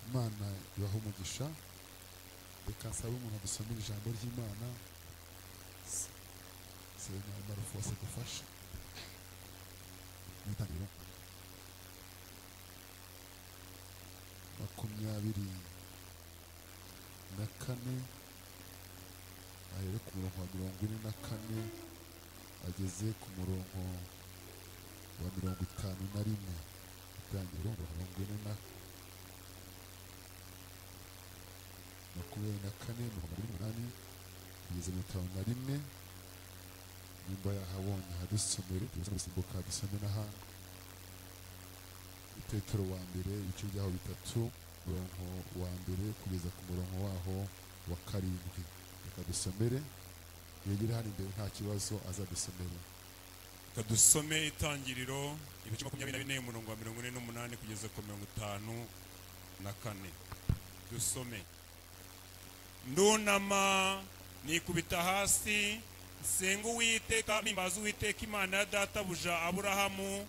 imana ibaha umugisha reka nsabe umuntu adusomera ijambo ry'imana sena marufose dufashe mutangira makumyabiri na kane ahere ku murongo wa mirongo ine na kane ageze ku murongo wa mirongo itanu na rimwe itangiriro mirongo ine na makumyabiri na kane mirongo ine n'umunani kugeza mirongo itanu na rimwe nimba yahabonye ahadusomere tuza gusimbuka dusome n'ahandi petero wa mbere ibice byaho bitatu umurongo wa mbere kugeza ku murongo waho wa karindwi reka dusomere yegere hano imbere nta kibazo azadusomere reka dusome itangiriro ibice makumyabiri na bine umurongo wa mirongo ine n'umunani kugeza ku mirongo itanu na kane dusome ndunama nikubita hasi nsenga uwiteka mpimbaza uwiteka imana ya databuja aburahamu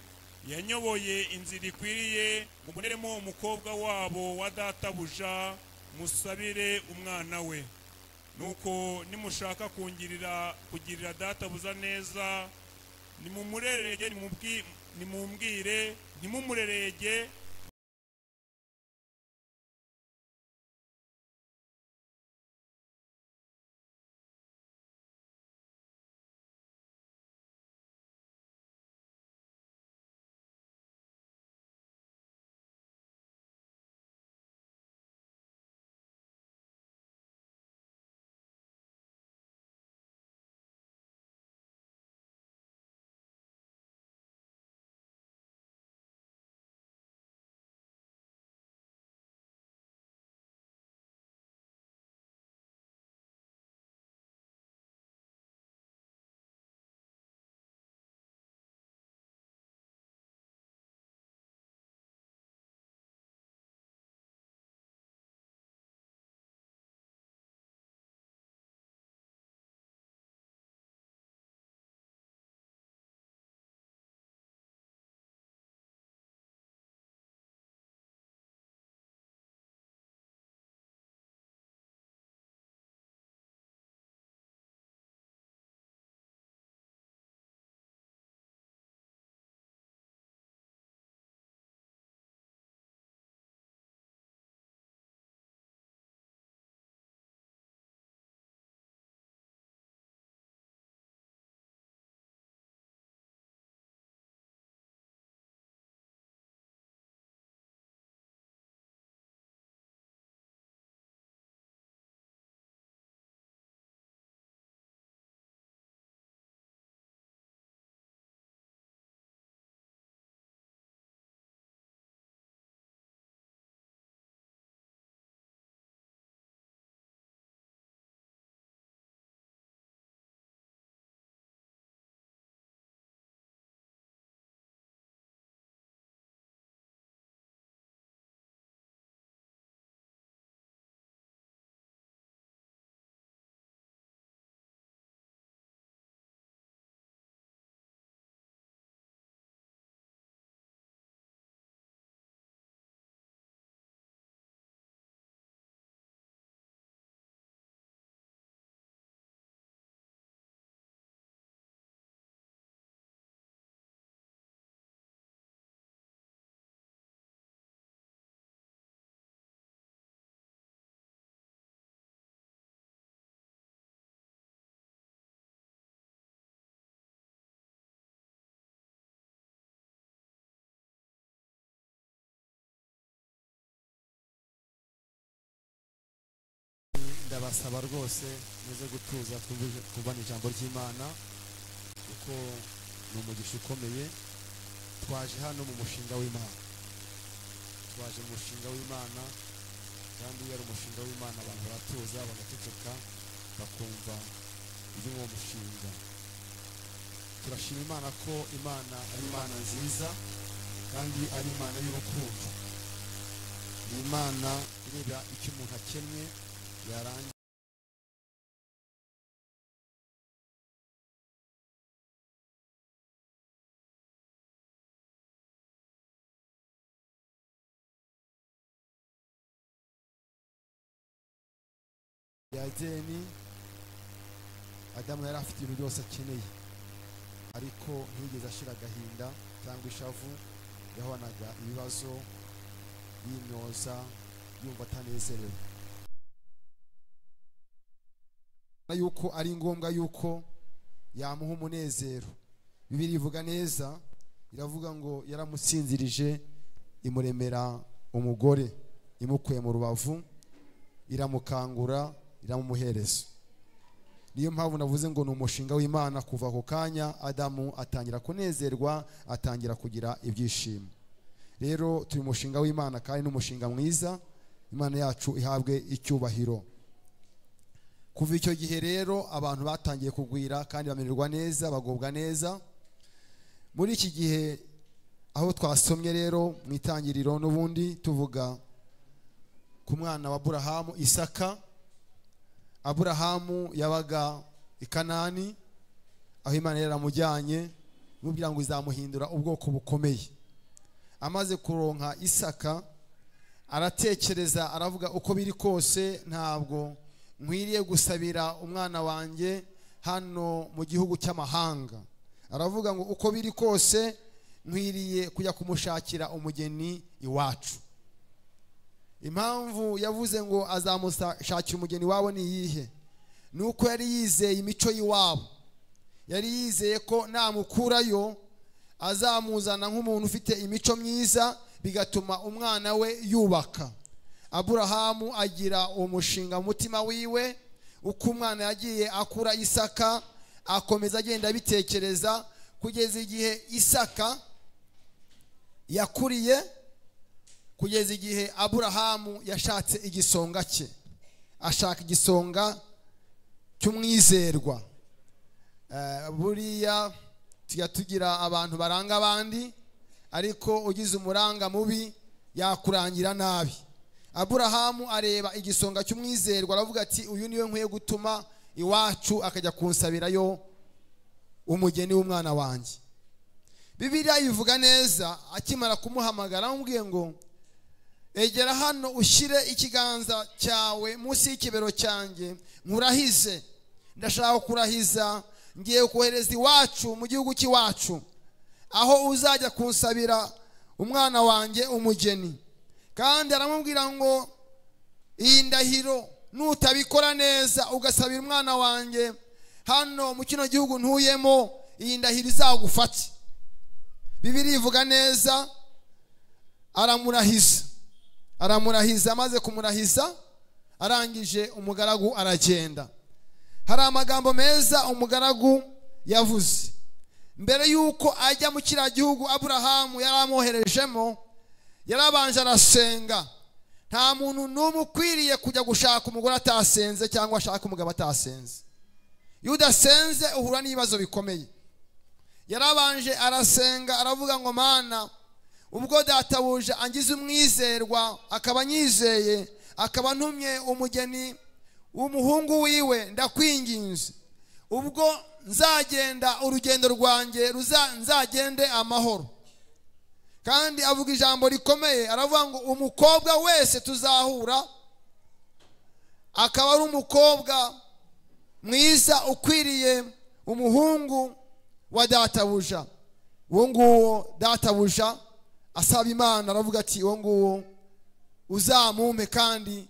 yanyoboye inzira ikwiriye muboneremo umukobwa wabo wa databuja musabire umwana we nuko nimushaka kungirira kugirira databuza neza nimumurerege nimubwi- nimumbwire ntimumurerege ndabasaba rwose muze gutuza twumve- twumvane ijambo ry'imana kuko ni umugisha ukomeye twaje hano mu mushinga w'imana twaje mu mushinga w'imana kandi iyo ari umushinga w'imana abantu baratuza bagaceceka bakumva iby'uwo mushinga turashima imana ko imana ari imana nziza kandi ari imana y'urukundo ni imana ireba icyo umuntu akennye yarangiza ya edeni adamu yari afite ibintu byose akeneye ariko ntiyigeze ashira agahinda cyangwa ishavu yahoranaga ibibazo yimyoza yumva atanezerewe na yuko ari ngombwa yuko yamuha umunezero bibiri ivuga neza iravuga ngo yaramutsinzirije imuremera umugore imukuye mu rubavu iramukangura iramumuhereza niyo mpamvu navuze ngo ni umushinga w'imana kuva ako kanya adamu atangira kunezerwa atangira kugira ibyishimo rero turi umushinga w'imana kandi ni umushinga mwiza imana yacu ihabwe icyubahiro kuva icyo gihe rero abantu batangiye kugwira kandi bamererwa neza bagubwa neza muri iki gihe aho twasomye rero mu itangiriro n'ubundi tuvuga ku mwana wa aburahamu isaka aburahamu yabaga i kanani aho imana yari yaramujyanye imubwira ngo izamuhindura ubwoko bukomeye amaze kuronka isaka aratekereza aravuga uko biri kose ntabwo nkwiriye gusabira umwana wanjye hano mu gihugu cy'amahanga aravuga ngo uko biri kose nkwiriye kujya kumushakira umugeni iwacu impamvu yavuze ngo azamushakira umugeni wabo ni iyihe ni uko yari yizeye imico y'iwabo yari yizeye ko namukurayo azamuzana nk'umuntu ufite imico myiza bigatuma umwana we yubaka aburahamu agira umushinga mu mutima wiwe uko umwana yagiye akura isaka akomeza agenda abitekereza kugeza igihe isaka yakuriye kugeza igihe aburahamu yashatse igisonga cye ashaka igisonga cy'umwizerwa Eh, buriya tujya tugira abantu baranga abandi ariko ugize umuranga mubi yakurangira nabi aburahamu areba igisonga cy'umwizerwa aravuga ati uyu niwe nkwiye gutuma iwacu akajya kunsabirayo umugeni w'umwana wanjye bibiliya ivuga neza akimara kumuhamagara amubwiye ngo egera hano ushyire ikiganza cyawe munsi y'ikibero cyanjye nkurahize ndashaka kurahiza ngiye kohereza iwacu mu gihugu cy'iwacu aho uzajya kunsabira umwana wanjye umugeni kandi aramubwira ngo iyi ndahiro nutabikora neza ugasabira umwana wanjye hano mu kino gihugu ntuyemo iyi ndahiro izagufate bibiri ivuga neza aramurahiza aramurahiza amaze kumurahiza arangije umugaragu aragenda hari amagambo meza umugaragu yavuze mbere y'uko ajya mu kiriya gihugu aburahamu yari amwoherejemo yarabanje arasenga nta muntu n'umwe ukwiriye kujya gushaka umugore atasenze cyangwa ashaka umugabo atasenze iyo udasenze uhura n'ibibazo bikomeye yarabanje arasenga aravuga ngo mana ubwo databuje angize umwizerwa akaba anyizeye akaba antumye umugeni w'umuhungu wiwe ndakwinginze ubwo nzagenda urugendo rwanjye ruza- nzagende amahoro kandi avuga ijambo rikomeye aravuga ngo umukobwa wese tuzahura akaba ari umukobwa mwiza ukwiriye umuhungu wa databuja uwo nguwo databuja asaba imana aravuga ati uwo nguwo uzamumpe kandi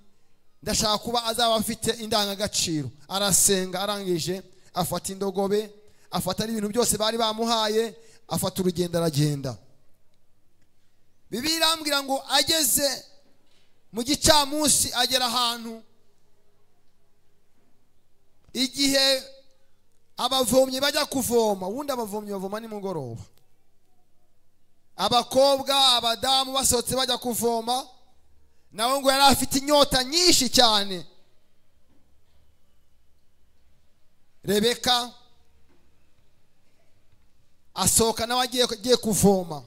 ndashaka kuba azaba afite indangagaciro arasenga arangije afata indogobe afata n'ibintu byose bari bamuhaye afata urugendo aragenda bibiliya irambwira ngo ageze mu gicamunsi agera ahantu igihe abavomyi bajya kuvoma ubundi abavomyi bavoma nimugoroba abakobwa abadamu basohotse bajya kuvoma nawe ngo yari afite inyota nyinshi cyane rebeka asohoka nawe agiye agiye kuvoma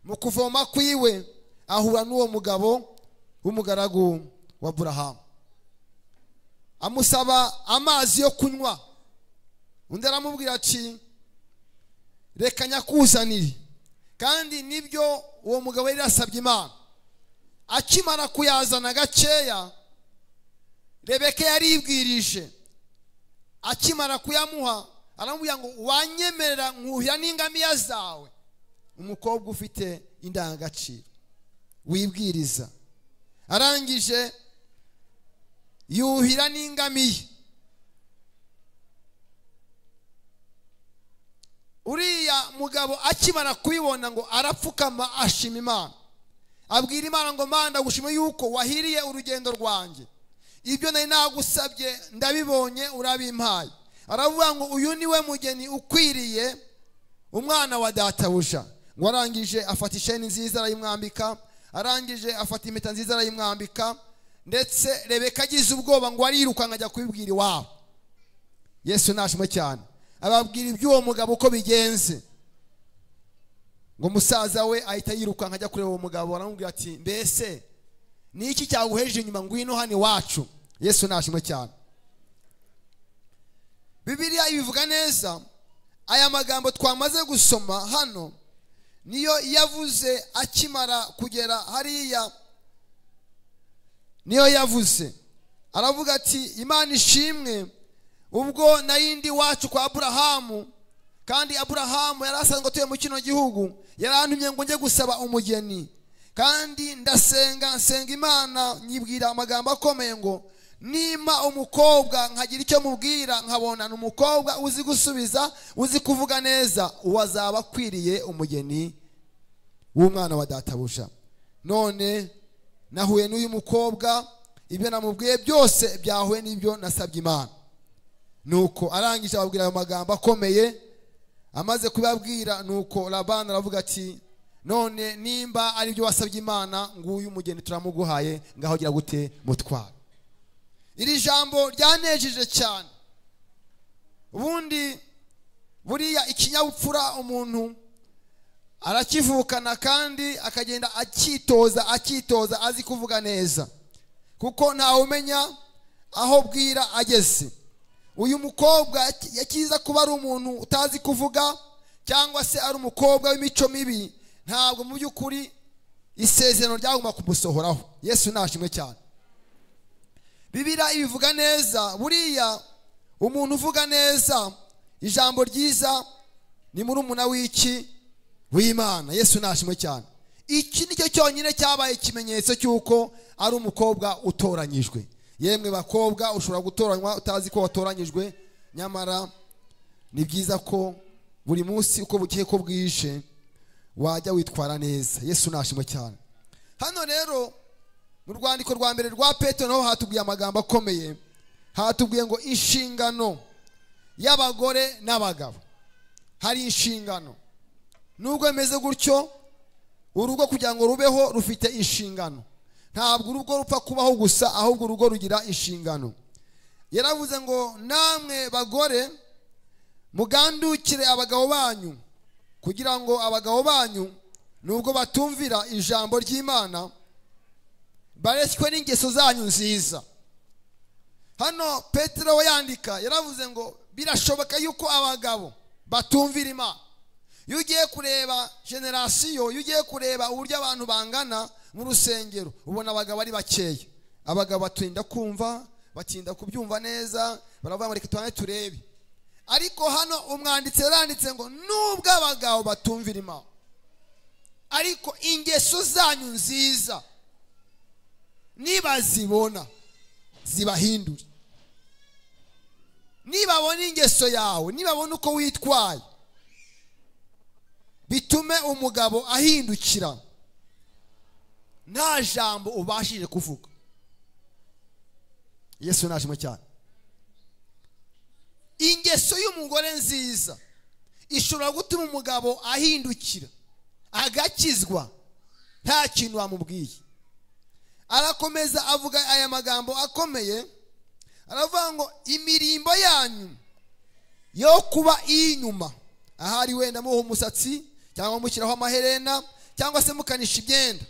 mu kuvoma kwiwe ahura n'uwo mugabo w'umugaragu wa burahamu amusaba amazi yo kunywa undi aramubwira ati reka nyakuzanire kandi nibyo uwo mugabo yari yasabye imana akimara kuyazana gakeya rebeka yaribwirije akimara kuyamuha aramubwira ngo wanyemerera nkuhira n'ingamiya zawe umukobwa ufite indangagaciro wibwiriza arangije yuhira n'ingamiya uriya mugabo akimara kubibona ngo arapfukama ashima imana abwira imana ngo mana ndagushima yuko wahiriye urugendo rwanjye ibyo nari nagusabye ndabibonye urabimpaye aravuga ngo uyu ni we mugeni ukwiriye umwana wa databuja ngo arangije afata isheni nziza arayimwambika arangije afata impeta nziza arayimwambika ndetse rebeka agize ubwoba ngo arirukanka ajya kubibwira iwabo yesu nashimo cyane ababwira iby'uwo mugabo uko bigenze ngo umusaza we ahita yirukanka ajya kureba uwo mugabo aramubwira ati mbese ni iki cyaguhejeje inyuma ngwino hano iwacu yesu nashimo cyane bibiliya ibivuga neza aya magambo twamaze gusoma hano niyo yavuze akimara kugera hariya niyo yavuze aravuga ati imana ishimwe ubwo nayindi wacu kwa aburahamu kandi aburahamu yari asanzwe atuye mu kino gihugu yarantumye ngo njye gusaba umugeni kandi ndasenga nsenga imana nyibwira amagambo akomeye ngo nimba umukobwa nkagira icyo mubwira nkabonana umukobwa uzi gusubiza uzi kuvuga neza uwo azaba akwiriye umugeni w'umwana wa databuja none nahuye n'uyu mukobwa ibyo namubwiye byose byahuye n'ibyo nasabye imana nuko arangije ababwira ayo magambo akomeye amaze kubabwira nuko rabana aravuga ati none nimba ari byo wasabye imana nguyu umugeni turamuguhaye ngaho gira gute mutwara iri jambo ryanejeje cyane ubundi buriya ikinyabupfura umuntu arakivukana kandi akagenda akitoza akitoza azi kuvuga neza kuko ntawe umenya aho bwira ageze uyu mukobwa yakiza kuba ari umuntu utazi kuvuga cyangwa se ari umukobwa w'imico mibi ntabwo mu by'ukuri isezerano ryagomba kumusohoraho yesu nashimwe cyane bibira ibivuga neza buriya umuntu uvuga neza ijambo ryiza ni muri umuna w'iki w'imana yesu nashimwe cyane iki nicyo cyonyine cyabaye ikimenyetso cy'uko ari umukobwa utoranyijwe yemwe bakobwa ushobora gutoranywa utazi ko watoranyijwe nyamara ni byiza ko buri munsi uko bugiye ko bwije wajya witwara neza yesu nashimwe cyane hano rero mu rwandiko rwa mbere rwa petero naho hatubwiye amagambo akomeye hatubwiye ngo inshingano y'abagore n'abagabo hari inshingano nubwo bimeze gutyo urugo kugira ngo rubeho rufite inshingano ntabwo urugo rupfa kubaho gusa ahubwo urugo rugira inshingano yaravuze ngo namwe bagore mugandukire abagabo banyu kugira ngo abagabo banyu nubwo batumvira ijambo ry'imana bareshywe n'ingeso zanyu nziza hano petero we yandika yaravuze ngo birashoboka yuko abagabo batumvira imana iyo ugiye kureba generasiyo iyo ugiye kureba uburyo abantu bangana mu rusengero ubona abagabo ari bakeya abagabo batinda kumva batinda kubyumva neza baravuga ngo reka tubane turebe ariko hano umwanditsi yaranditse ngo nubwo abagabo batumvira imana ariko ingeso zanyu nziza nibazibona zibahindure nibabona ingeso yawe nibabona uko witwaye bitume umugabo ahindukira nta jambo ubashije kuvuga yesu nashimo cyane ingeso y'umugore nziza ishobora gutuma umugabo ahindukira agakizwa nta kintu wamubwiye arakomeza avuga aya magambo akomeye aravuga ngo imirimbo yanyu yo kuba iy'inyuma ahari wenda muha umusatsi cyangwa mushyiraho amaherena cyangwa se mukanisha imyenda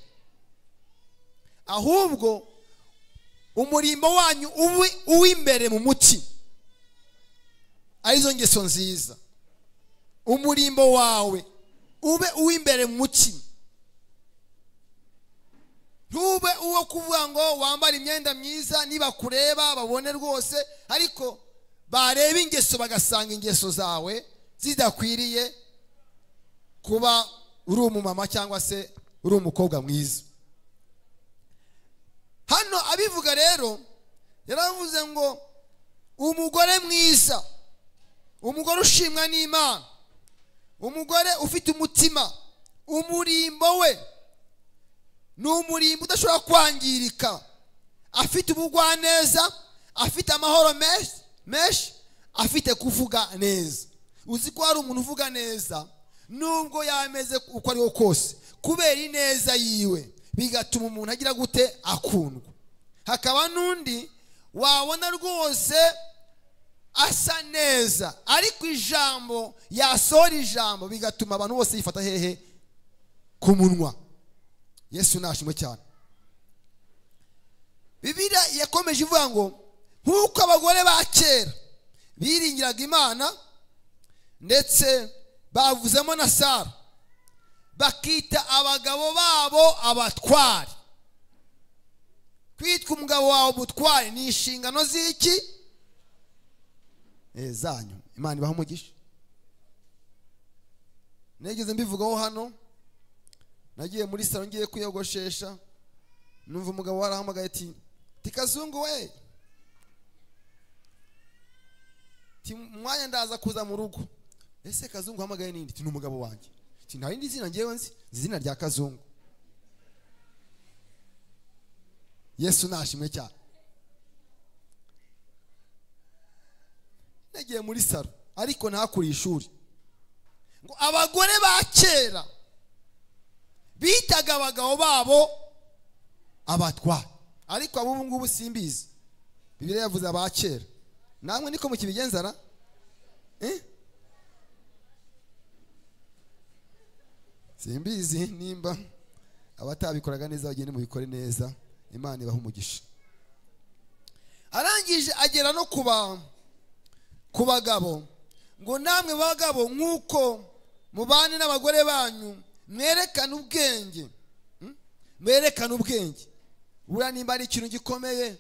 ahubwo umurimbo wanyu ube uw'imbere mu muti arizo ngeso nziza umurimbo wawe ube uw'imbere mu muti ntube uwo kuvuga ngo wambare imyenda myiza nibakureba babone rwose ariko bareba ingeso bagasanga ingeso zawe zidakwiriye kuba uri umumama cyangwa se uri umukobwa mwiza hano abivuga rero yaravuze ngo umugore mwiza umugore ushimwa n'imana umugore ufite umutima umurimbo we ni umurimbo udashobora kwangirika afite ubugwaneza afite amahoro menshi menshi afite kuvuga neza uzi ko hari umuntu uvuga neza nubwo yameze uko ariho kose kubera ineza yiwe bigatuma umuntu agira gute akundwa hakaba n'undi wabona rwose asa neza ariko ijambo yasohora ijambo bigatuma abantu bose yifata hehe ku munwa yesu nashimwe cyane bibiriya yakomeje ivuga ngo nk'uko abagore ba kera biringiraga imana ndetse bavuzemo na sara bakita abagabo babo abatware kwitwa umugabo wawe umutware ni inshingano z'iki Eh, zanyu imana ibaha umugisha nigeze mbivugaho hano nagiye muri salo ngiye kwiyogoshesha numva umugabo warahamagaye ati tikazungu we ti mwanya ndaza kuza mu rugo ese kazungu uhamagaye nindi ti ni umugabo wanjye ti nta rindi zina ngewe nzi nzi izina rya kazungu yesu nashimwe cyane nagiye muri salo ariko ntakure ishuri ngo abagore ba kera bitaga abagabo babo abatware ariko ab'ubu ngubu simbizi bibiri yavuze aba kera namwe niko mukibigenzana eh? simbizi nimba abatabikoraga neza bagende mubikore neza imana ibaha umugisha arangije agera no ku ba ku bagabo ngo namwe bagabo nk'uko mubane n'abagore banyu mwerekane ubwenge Hmm? mwerekane ubwenge buriya nimba ari ikintu gikomeye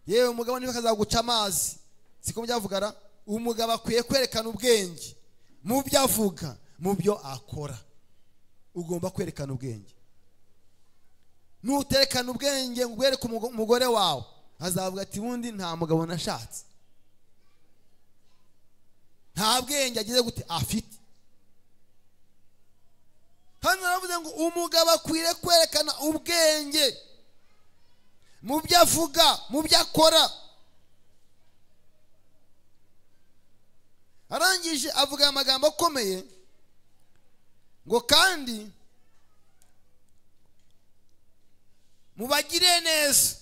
yewe umugabo niba akazaguca amazi siko byavugara umugabo akwiye kwerekana ubwenge mu byo avuga mu byo akora ugomba kwerekana ubwenge nuterekana ubwenge ngo ubwereke umugo- umugore wawe azavuga ati ubundi nta mugabo nashatse nta bwenge agize gute afite hano baravuze ngo umugabo akwiriye kwerekana ubwenge mu byo avuga mu byo akora arangije avuga aya magambo akomeye ngo kandi mubagire neza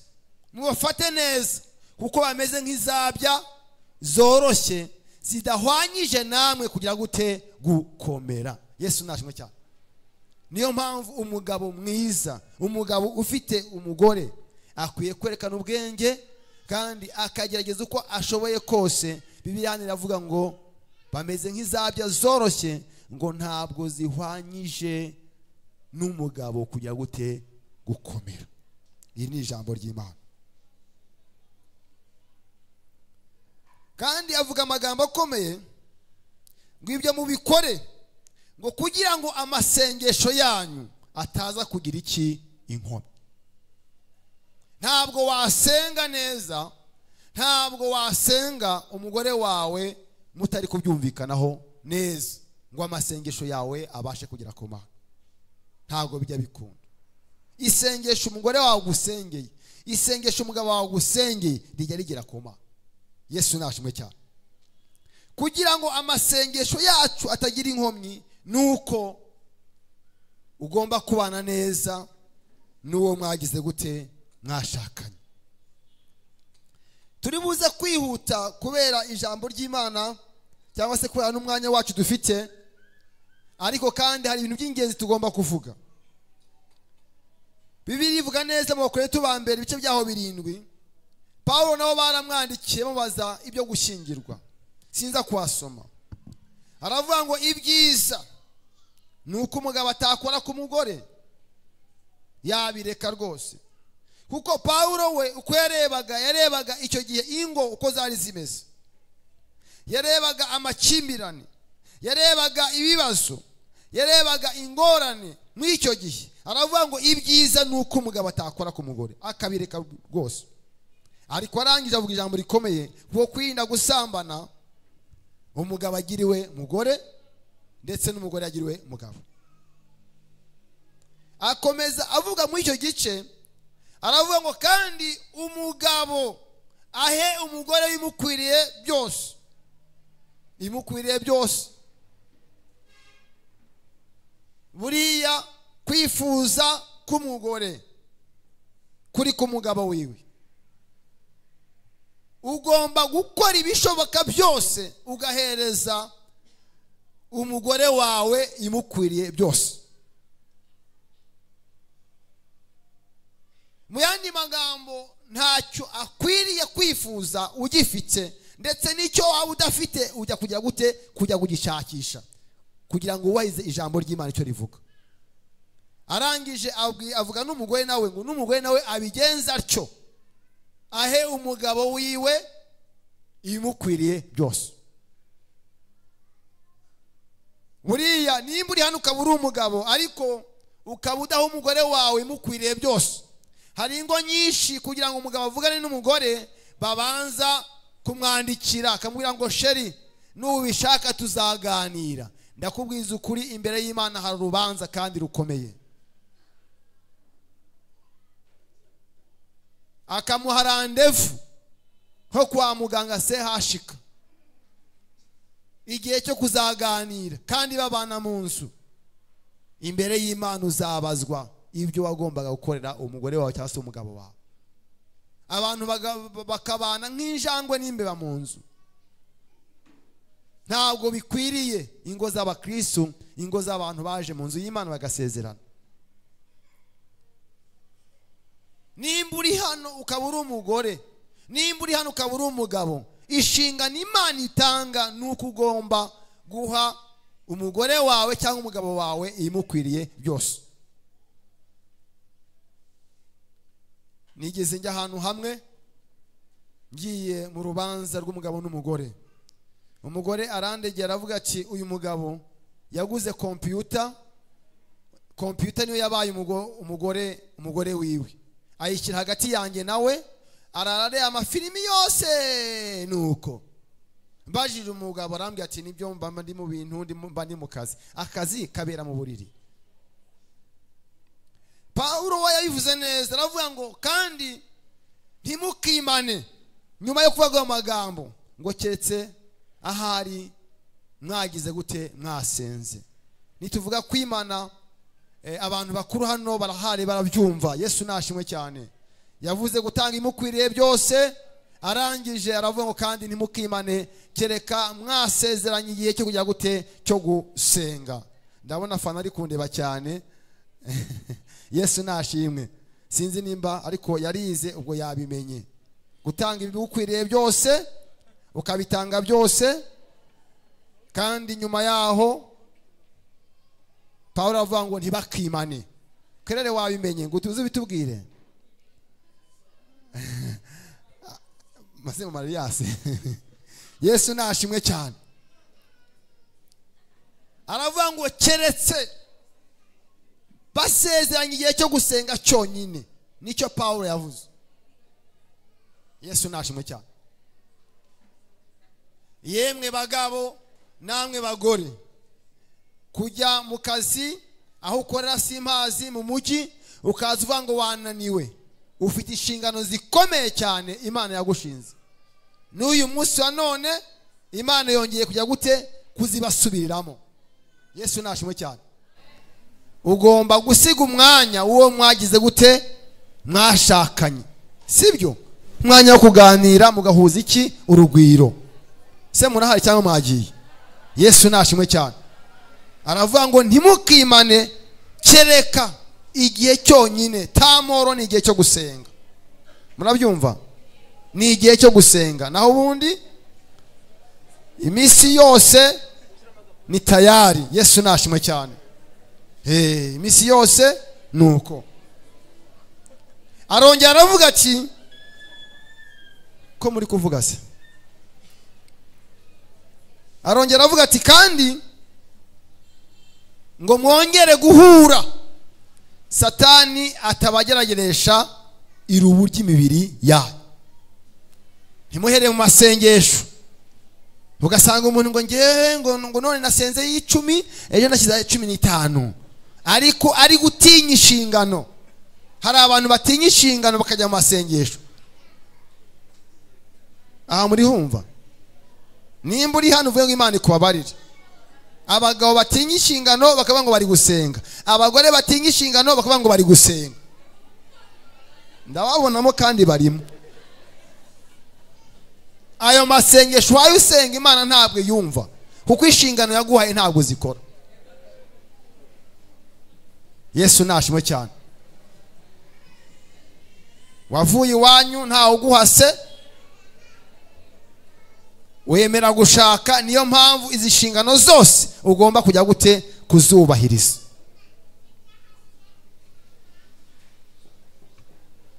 mubafate neza kuko bameze nk'izabya zoroshye zidahwanyije namwe kugira gute gukomera yesu nashimwe cyane niyo mpamvu umugabo mwiza umugabo ufite umugore akwiye kwerekana ubwenge kandi akagerageza uko ashoboye kose bibiriya iravuga ngo bameze nk'izabya zoroshye ngo ntabwo zihwanyije n'umugabo kujya gute gukomera iri ni ijambo ry'imana kandi avuga amagambo akomeye ngo ibyo mubikore ngo kugira ngo amasengesho yanyu ataza kugira iki inkomyi ntabwo wasenga neza ntabwo wasenga umugore wawe mutari kubyumvikanaho neza ngo amasengesho yawe abashe kugera ku mana ntabwo bijya bikunda isengesho umugore wawe agusengeye isengesho umugabo wawe agusengeye rijya rigera ku mana yesu nashimwe cyane kugira ngo amasengesho yacu atagira inkomyi ni uko ugomba kubana neza n'uwo mwagize gute mwashakanye turi buze kwihuta kubera ijambo ry'imana cyangwa se kubera n'umwanya wacu dufite ariko kandi hari ibintu by'ingenzi tugomba kuvuga bibiri ivuga neza mu bakorinto ba mbere ibice byaho birindwi pawulo nabo baramwandikiye bamubaza ibyo gushyingirwa sinza kuhasoma aravuga ngo ibyiza ni uko umugabo atakora ku mugore yabireka rwose kuko pawulo we uko yarebaga yarebaga icyo gihe ingo uko zari zimeze yarebaga amakimbirane yarebaga ibibazo yarebaga ingorane muri icyo gihe aravuga ngo ibyiza ni uko umugabo atakora ku mugore akabireka rwose ariko arangije avuga ijambo rikomeye ngo kwirinda gusambana umugabo agiriwe mugore ndetse n'umugore yagiriwe mugabo akomeza avuga muri icyo gice aravuga ngo kandi umugabo ahe umugore bimukwiriye byose bimukwiriye byose buriya kwifuza k'umugore kuri k'umugabo wiwe ugomba gukora ibishoboka byose ugahereza umugore wawe imukwiriye byose mu yandi magambo ntacyo akwiriye kwifuza ugifite ndetse n'icyo waba udafite ujya kujya gute kujya kugishakisha kugira ngo wubahirize ijambo ry'imana icyo rivuga arangije abwi- avuga n'umugore nawe ngo n'umugore nawe abigenza atyo ahe umugabo wiwe ibimukwiriye byose buriya nimba uri hano ukaba uri umugabo ariko ukaba udaha umugore wawe imukwiriye byose hari ingo nyinshi kugira ngo umugabo avugane n'umugore babanza kumwandikira akamubwira ngo sheri nubishaka tuzaganira ndakubwiza ukuri imbere y'imana hari urubanza kandi rukomeye akamuha randevu nko kwa muganga sehashika igihe cyo kuzaganira kandi babana mu nzu imbere y'imana uzabazwa ibyo wagombaga gukorera umugore wawe cyangwa se umugabo wawe abantu baga- bakabana nk'injangwe n'imbeba mu nzu ntabwo bikwiriye ingo z'abakristu ingo z'abantu baje mu nzu y'imana bagasezerana nimba uri hano ukaba uri umugore nimba uri hano ukaba uri umugabo inshingano imana itanga ni uko ugomba guha umugore wawe cyangwa umugabo wawe ibimukwiriye byose nigeze njya ahantu hamwe ngiye mu rubanza rw'umugabo n'umugore umugore arandegera aravuga ati uyu mugabo yaguze kompiyuta kompiyuta niyo yabaye umugo- umugore umugore wiwe ayishyira hagati yanjye nawe ararareba amafilimi yose ni uko mbajije umugabo arambwira ati nibyo mba ndi mu bintu ndimo- mba ndi mu kazi akazi kabera mu buriri pawulo we yabivuze neza aravuga ngo kandi ntimukimane nyuma yo kuvuga ayo magambo ngo keretse ahari mwagize gute mwasenze nituvuga kwimana eh, abantu bakuru hano barahari barabyumva yesu nashimwe cyane yavuze gutanga imukwiriye byose arangije aravuga ngo kandi ntimukimane kereka mwasezeranye igihe cyo kujya gute cyo gusenga ndabona fana ari kundeba cyane yesu nashimwe sinzi nimba ariko yarize ubwo yabimenye gutanga ibigukwiriye byose ukabitanga byose kandi nyuma yaho pawulo aravuga ngo ntibakimane kerere wabimenye ngo tuze bitubwire mazima mariyasi yesu nashimwe cyane aravuga ngo keretse basezeranye igihe cyo gusenga cyonyine nicyo pawulo yavuze yesu nashimwe cyane yemwe bagabo namwe bagore kujya mu kazi aho ukorera simpazi mu mujyi ukaza uvuga ngo wananiwe ufite inshingano zikomeye cyane imana yagushinze n'uyu munsi wa none imana yongeye kujya gute kuzibasubiriramo yesu nashimwe cyane ugomba gusiga umwanya uwo mwagize gute mwashakanye sibyo umwanya wo kuganira mugahuza iki urugwiro se murahari cyangwa mwagiye yesu nashimwe cyane aravuga ngo ntimukimane kereka igihe cyonyine tamoro ni igihe cyo gusenga murabyumva ni igihe cyo gusenga naho ubundi iminsi yose ni tayari yesu nashimwe cyane Eh, iminsi yose ni uko arongera aravuga ati ko muri kuvuga se arongera aravuga ati kandi ngo mwongere guhura satani atabagerageresha irubu ry'imibiri yayo ntimuhereye mu masengesho ugasanga umuntu ngo ngewe ngo ngo none nasenze y'icumi ejo nashyize cumi n'itanu ariko ari gutinya inshingano hari abantu batinya inshingano bakajya mu masengesho aha muri humva nimba uri hano uvuge ngo imana ikubabarire abagabo batinya inshingano bakavuga ngo bari gusenga abagore batinya inshingano bakavuga ngo bari gusenga ndababonamo kandi barimo ayo masengesho wayo usenga imana ntabwo yumva kuko inshingano yaguhaye ntabwo zikora yesu ntashimo cyane wavuye iwanyu ntawe uguhase wemera gushaka niyo mpamvu izi nshingano zose ugomba kujya gute kuzubahiriza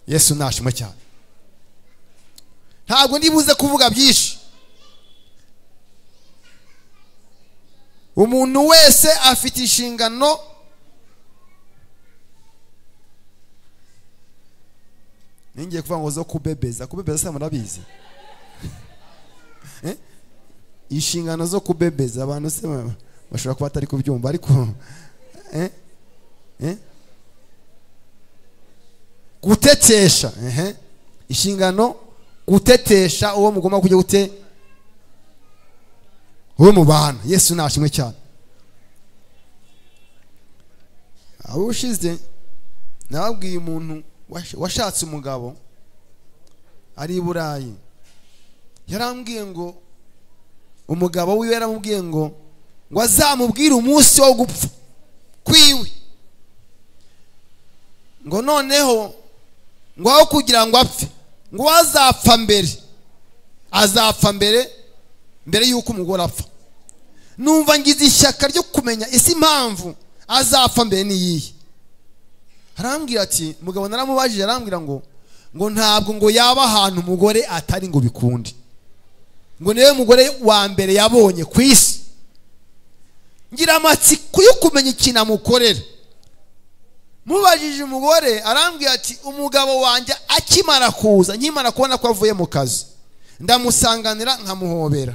yesu ntashimo cyane ntabwo ndibuze kuvuga byinshi umuntu wese afite inshingano ningiye kuvuga ngo zo kubebeza kubebeza se murabizi Eh? inshingano zo kubebeza abantu se ba- bashobora kuba batari kubyumva ariko eh? Eh? gutetesha ehe. inshingano gutetesha uwo mugomba kujya gute uwo mubana yesu nashimwe cyane aho ushize nababwiye umuntu wash- washatse umugabo ari i burayi yarambwiye ngo umugabo wiwe yaramubwiye ngo ngo azamubwire umunsi wo gupfa kwiwe ngo noneho ngo aho kugira ngo apfe ngo uwo azapfa mbere azapfa mbere mbere y'uko umugore apfa numva ngize ishyaka ryo kumenya ese impamvu azapfa mbere n'iyihe arambwira ati mugabo naramubajije arambwira ngo ngo ntabwo ngo yaba ahantu umugore atari ngo bikunde ngo niwe mugore wa mbere yabonye ku isi ngira amatsiko yo kumenya ikintu amukorera mubajije umugore arambwira ati umugabo wanjye akimara kuza nkimara kubona ko avuye mu kazi ndamusanganira nkamuhobera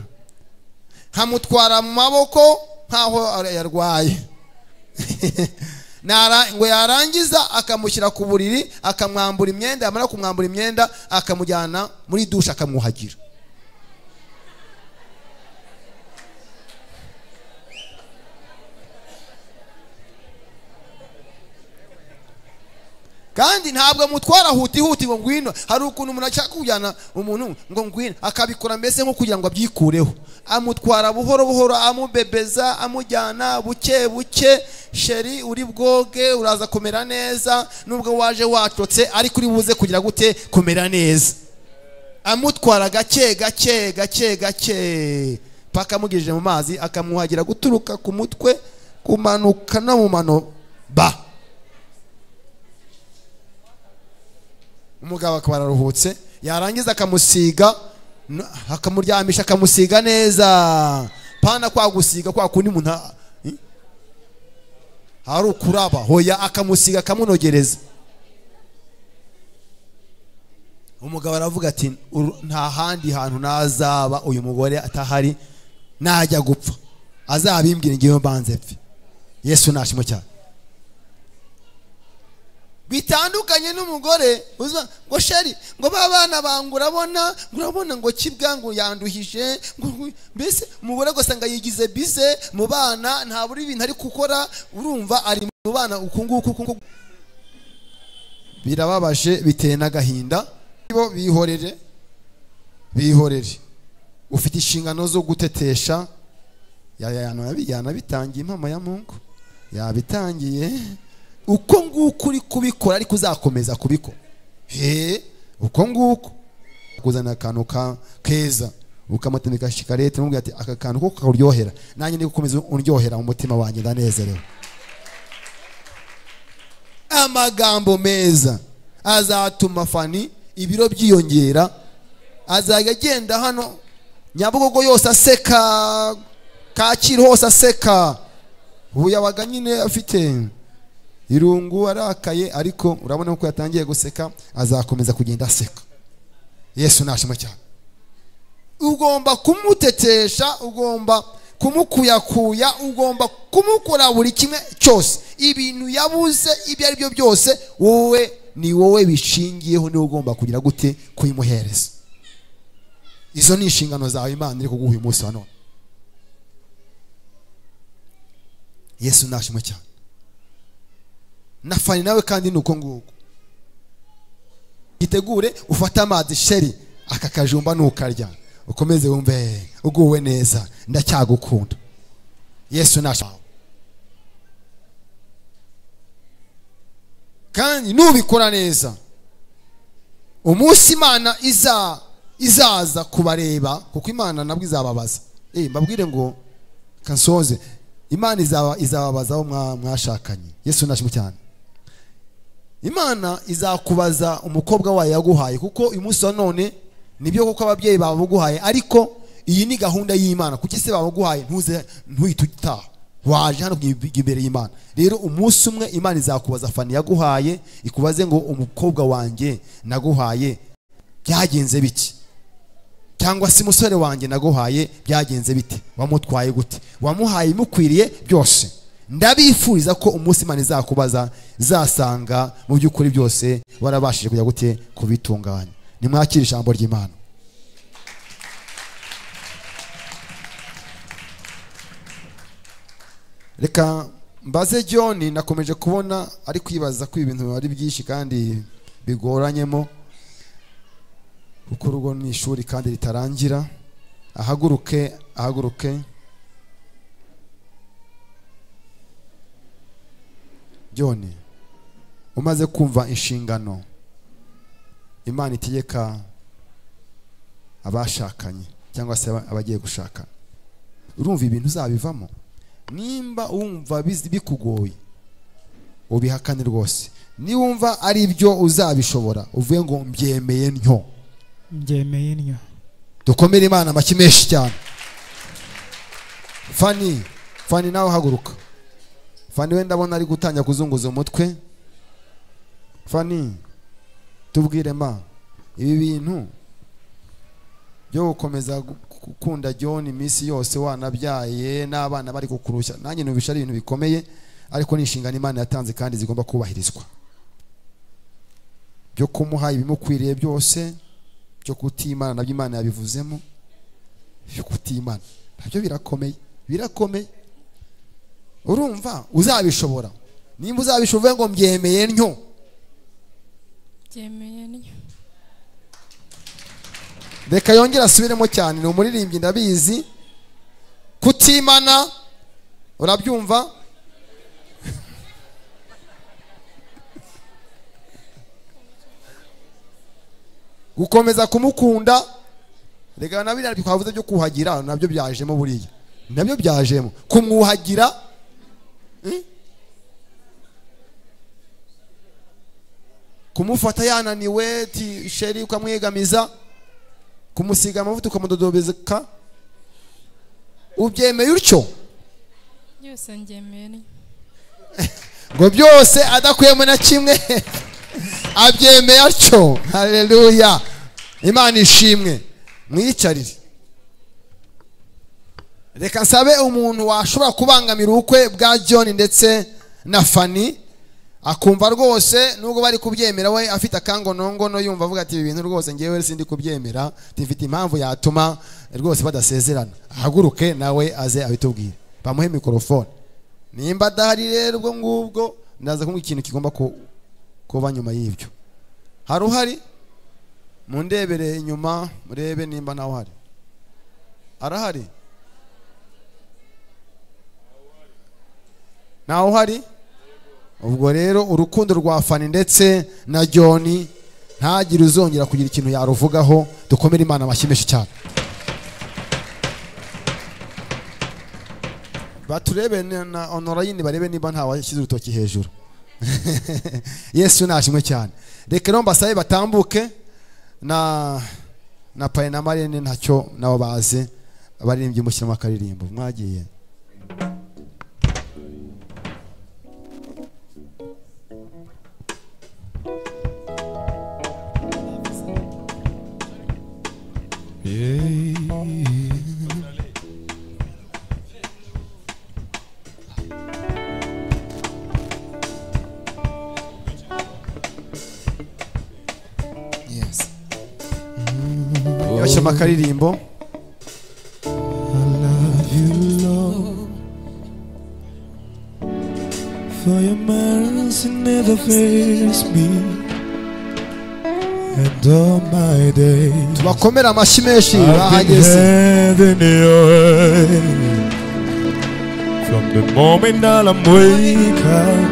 nkamutwara mu maboko nk'aho yarwaye Nara- ngo yarangiza akamushyira ku buriri akamwambura imyenda yamara kumwambura imyenda akamujyana muri dushe akamwuhagira kandi ntabwo amutwara huti huti ngo ngwino hari ukuntu umuntu ashaka kujyana umuntu ngo ngwino akabikora mbese nko kugira ngo abyikureho amutwara buhoro buhoro amubebeza amujyana buke buke sheri uri bwoge uraza kumera neza nubwo waje watotse ariko uri buze kugira gute kumera neza amutwara gake gake gake gake paka amugejeje mu mazi akamwuhagira guturuka ku mutwe kumanuka no mu mano ba umugabo akaba araruhutse yarangiza akamusiga n- akamuryamisha akamusiga neza pana kwa gusiga kwa kundi umuntu a- i- hari ukuraba hoya akamusiga akamunogereza umugabo aravuga ati "Uru- nta handi hantu nazaba uyu mugore atahari najya gupfa azabimbwira ngewe mbanze pfe yesu nashimo cyane bitandukanye n'umugore uza ngo sheri ngo ba bana bangu urabona ngo urabona ngo kibwa ngo yanduhije ngo ngo- mbese umugore ugasanga yigize bize mu bana nta buri bintu ari gukora urumva ari mu bana uku nguku uku nguku birababaje biteye n'agahinda bo bihorere bihorere ufite inshingano zo gutetesha Ya- ya- yanabi- yanabitangiye impamo ya mungu yabitangiye uko nguko uri kubikora ariko uzakomeza kubikora he uko nguko kuzana akantu ka keza ukamutamika shikarete umubwira ati aka kantu ko kakuryohera nanjye ndi gukomeza undyohera mu mutima wanjye ndanezerewe amagambo meza azatuma fani ibiro byiyongera azajya agenda hano nyabugogo yose aseka kacyiru hose aseka ubu yabaga nyine afite irungu arakaye ariko urabona ko yatangiye guseka azakomeza kugenda aseka yesu nashima cyane ugomba kumutetesha ugomba kumukuyakuya ugomba kumukora buri kimwe cyose ibintu yabuze ibyo ari byo byose wowe ni wowe bishingiyeho niwe ugomba kugira gute kuyimuhereza izo ni inshingano zawe imana iri kuguha uyu munsi wa none yesu nashimwe cyane na fani nawe kandi ni uko nguko gitegure ufate amazi sheri aka kajumba ntukarya ukomeze wumve uguwe neza ndacyagukunda yesu nashimwe kandi nubikora neza umunsi imana iza izaza kubareba kuko imana nabwo izababaza Eh, mbabwire ngo kansoze imana izaba izababaza aho mwa- mwashakanye yesu nashimwe cyane imana izakubaza umukobwa wayo yaguhaye kuko uyu munsi wa none nibyo kuko ababyeyi bawe baguhaye ariko iyi ni gahunda y'imana kuki se baguhaye ntuze ntuhite utaha waje hano kujya imbere y'imana rero umunsi umwe imana izakubaza fani yaguhaye ikubaze ngo umukobwa wanjye naguhaye byagenze biki cyangwa se umusore wanjye naguhaye byagenze bite wamutwaye gute wamuhaye imukwiriye byose ndabifuriza ko umunsi imana izakubaza zasanga mu by'ukuri byose warabashije kujya gute kubitunganya nimwakire ijambo ry'imana reka mbaze john nakomeje kubona ari kwibaza ko ibintu ari byinshi kandi bigoranyemo kuko urugo ni ishuri kandi ritarangira ahaguruke ahaguruke john umaze kumva inshingano imana itegeka abashakanye cyangwa se aba- abagiye gushakana urumva ibintu uzabivamo nimba wumva bizi- bikugoye ubihakane rwose niwumva ari byo uzabishobora uvuye ngo mbyemeye ntyo mbyemeye ntyo dukomere imana amashyi menshi cyane fani fani nawe haguruka fani we ndabona ari gutangira kuzunguza umutwe fani tubwire ma ibi bintu byo gukomeza gu- gukunda john iminsi yose wanabyaye n'abana bari kukurusha nanjye numvisha ari ibintu bikomeye ariko ni inshingano imana yatanze kandi zigomba kubahirizwa byo kumuha ibimukwiriye byose byo kutimana nabyo imana yabivuzemo byo kutimana nabyo birakomeye birakomeye urumva uzabishobora nimba uzabishobora ngo mbyemeye ntyo byemeye ntyo reka yongere asubiremo cyane ni umuririmbyi ndabizi kutimana urabyumva gukomeza kumukunda reka na biriya twavuze byo kuhagira nabyo byajemo buriya nabyo byajemo kumwuhagira eh? kumufata yananiwe ti sheri ukamwegamiza kumusiga amavuta ukamudodobezeka ubyemeye utyo byose ngemeye ntyo ngo byose adakuyemo na kimwe abyemeye atyo hareruya imana ishimwe mwiyicarire reka nsabe umuntu washobora kubangamira ubukwe bwa john ndetse na fani akumva rwose nubwo bari kubyemera we afite akangonongono yumva avuga ati ibi bintu rwose ngewe sindi kubyemera tifite impamvu yatuma rwose badasezerana ahaguruke nawe aze abitubwire bamuhe mikorofone nimba adahari rero ubwo ngubwo ndaza kumva ikintu kigomba ku- kuba nyuma y'ibyo hari uhari mundebere inyuma murebe nimba nawe uhari arahari ntawe uhari ubwo rero urukundo rwa fani ndetse na john ntagire uzongera kugira ikintu yaruvugaho dukomere imana amashyi menshi cyane baturebe na- na onorayini barebe niba nta washyize urutoki hejuru yesu nashimwe cyane reka rero mbasabe batambuke na na paye na marene ntacyo nabo baze abaririmbyi mushyiramo akaririmbo mwagiye bashyiramo akaririmbo For your mercy never fails me And all my days bakomere amashyi menshi I've been bahageze held in your hand From the moment that I'm wake up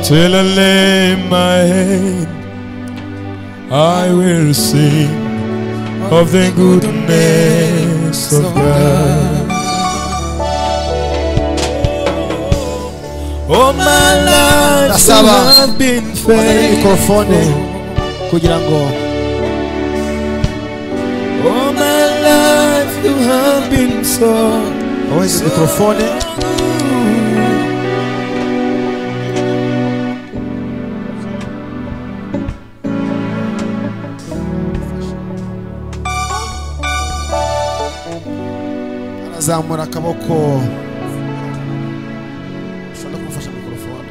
Till I lay my head I will sing of the goodness of God Oh my life you Ndasaba have been Uzane mikorofone faithful kugira ngo All my life you have been so aweze mikorofone arazamura akaboko ushobora kumufasha mikorofone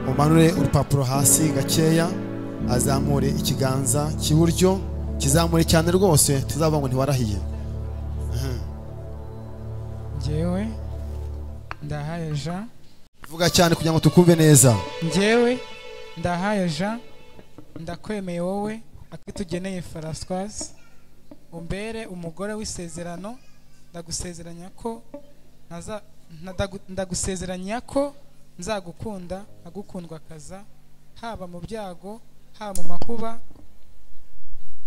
umanure urupapuro hasi gakeya azamure ikiganza cy'iburyo kizamure cyane rwose tuzavuga ngo ntiwarahiye njyewe ndahaye jean vuga cyane kugira ngo tukumve neza njyewe ndahaye jean ndakwemeye wowe akitugeneye faraswazi umbere umugore w'isezerano ndagusezeranya ko ntaza- ntada- ndagusezeranya ko nzagukunda nkagukundwakaza haba mu byago haba mu makuba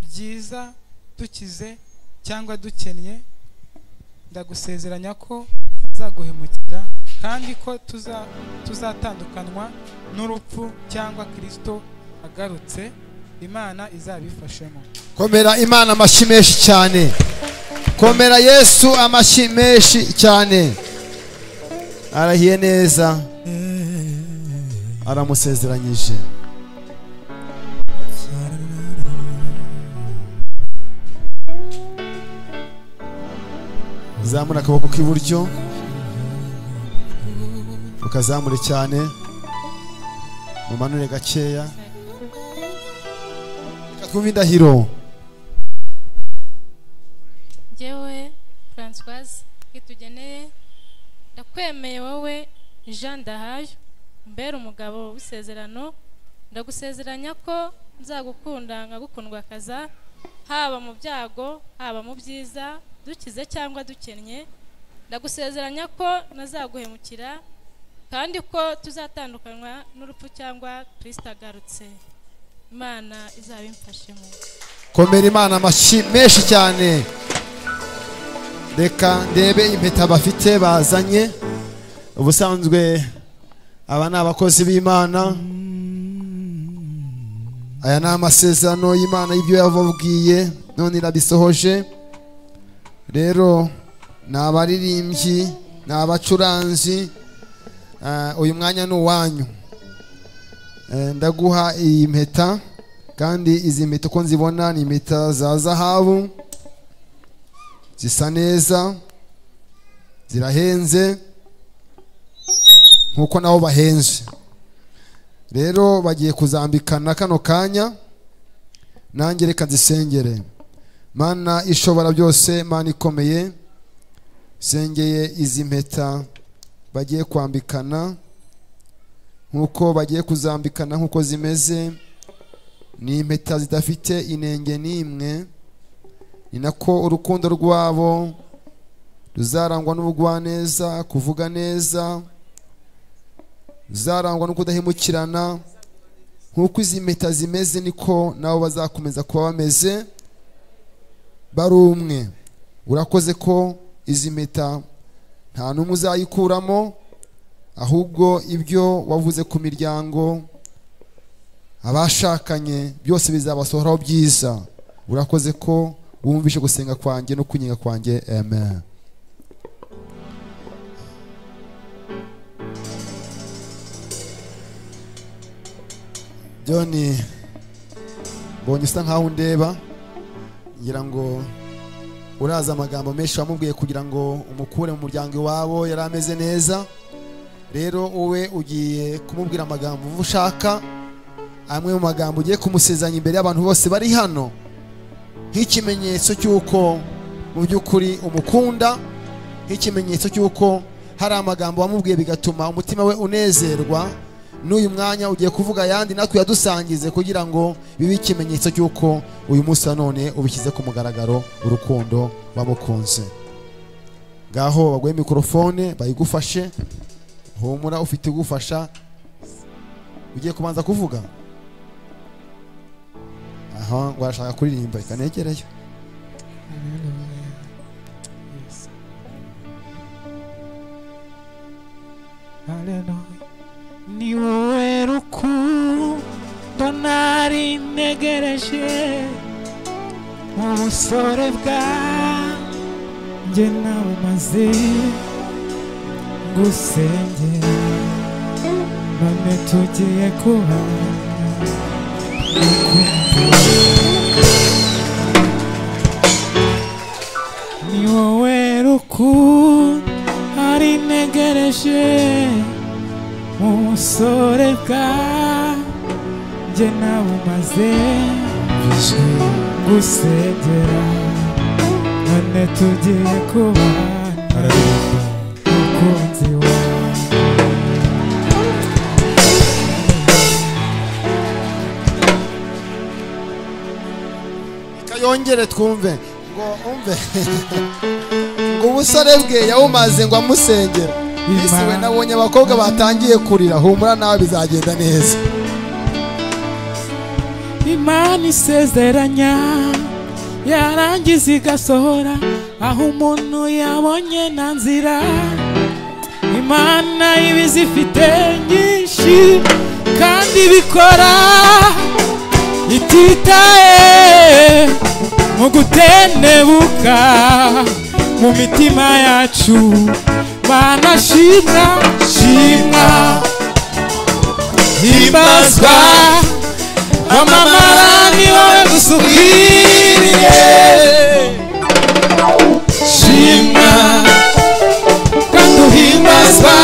byiza dukize cyangwa dukennye ndagusezeranya ko nzaguhemukira kandi ko tuza tuzatandukanywa n'urupfu cyangwa kirisito agarutse imana izabifashemo komera imana amashyi menshi cyane komera yesu amashyi menshi cyane arahiye neza aramusezeranyije zamura akaboko k'iburyo ukazamure cyane mumanure gakeya reka twumve indahiro njyewe francoise kitugeneye ndakwemeye wowe jean dahayo mbere umugabo w'isezerano ndagusezeranya ko nzagukunda nkagukundwa kaza haba mu byago haba mu byiza dukize cyangwa dukennye ndagusezeranya ko nazaguhemukira kandi ko tuzatandukanywa n'urupfu cyangwa kirisita agarutse imana izabimfashemo komera imana amashyi menshi cyane reka ndebe impeta bafite bazanye ubusanzwe aba ni abakozi b'imana aya ni amasezerano y'imana y'ibyo yababwiye none irabisohoje rero ni abaririmbyi ni abacuranzi Ah, uyu mwanya ni uwanyu Eh, ndaguha iyi mpeta kandi izi mpeta uko nzibona ni impeta za zahabu zisa neza zirahenze nk'uko nabo bahenze rero bagiye kuzambikana kano kanya nanjye reka nzisengere mana ishobora byose mana ikomeye sengeye izi mpeta bagiye kwambikana nk'uko bagiye kuzambikana nk'uko zimeze ni impeta zidafite inenge n'imwe ni nako urukundo rwabo ruzarangwa n'ubugwaneza kuvuga neza ruzarangwa no kudahemukirana nk'uko izi mpeta zimeze niko nabo bazakomeza kuba bameze bari umwe urakoze ko izi mpeta nta n'umwe uzayikuramo ahubwo ibyo wavuze ku miryango abashakanye byose bizabasohoraho byiza urakoze ko wumvishe gusenga kwanjye no kunyiga kwanjye amen John mbonye usa nkaho undeba ngira ngo uraza amagambo menshi wamubwiye kugira ngo umukure mu muryango iwabo yari ameze neza rero wowe ugiye kumubwira amagambo uva ushaka amwe mu magambo ugiye kumusezanya imbere y'abantu bose bari hano nk'ikimenyetso cy'uko mu by'ukuri umukunda nk'ikimenyetso cy'uko hari amagambo wamubwiye bigatuma umutima we unezerwa n'uyu mwanya ugiye kuvuga ayandi natwe uyadusangize kugira ngo bibe ikimenyetso cy'uko uyu munsi wa none ubishyize ku mugaragaro urukundo wamukunze ngaho baguhe mikorofone bayigufashe humura ufite igufasha ugiye kubanza kuvuga aha ngo arashaka kuririmba reka negereyo Hallelujah. ni wowe rukundo nari ntegereje mu busore bwanjye nawe maze gusengera none tugiye kubana urukundo. ni wowe rukundo ari ntegereje umusore bwanjye nawe umaze gusengera none tugiye kubana umukunzi wawe kayongere twumve ngo umve ngo ubusore bwe yawumaze ngo amusengera ese we nabonye abakobwa batangiye kurira humura nawe bizagenda neza imana isezeranya yarangiza igasohora aho umuntu yabonye na nzira imana iba izifite nyinshi kandi ibikora ititaye mu gutendebuka mu mitima yacu bana shimwa shimwa himbazwa amamara ni wowe dusubiriye shimwa kandi uhimbazwa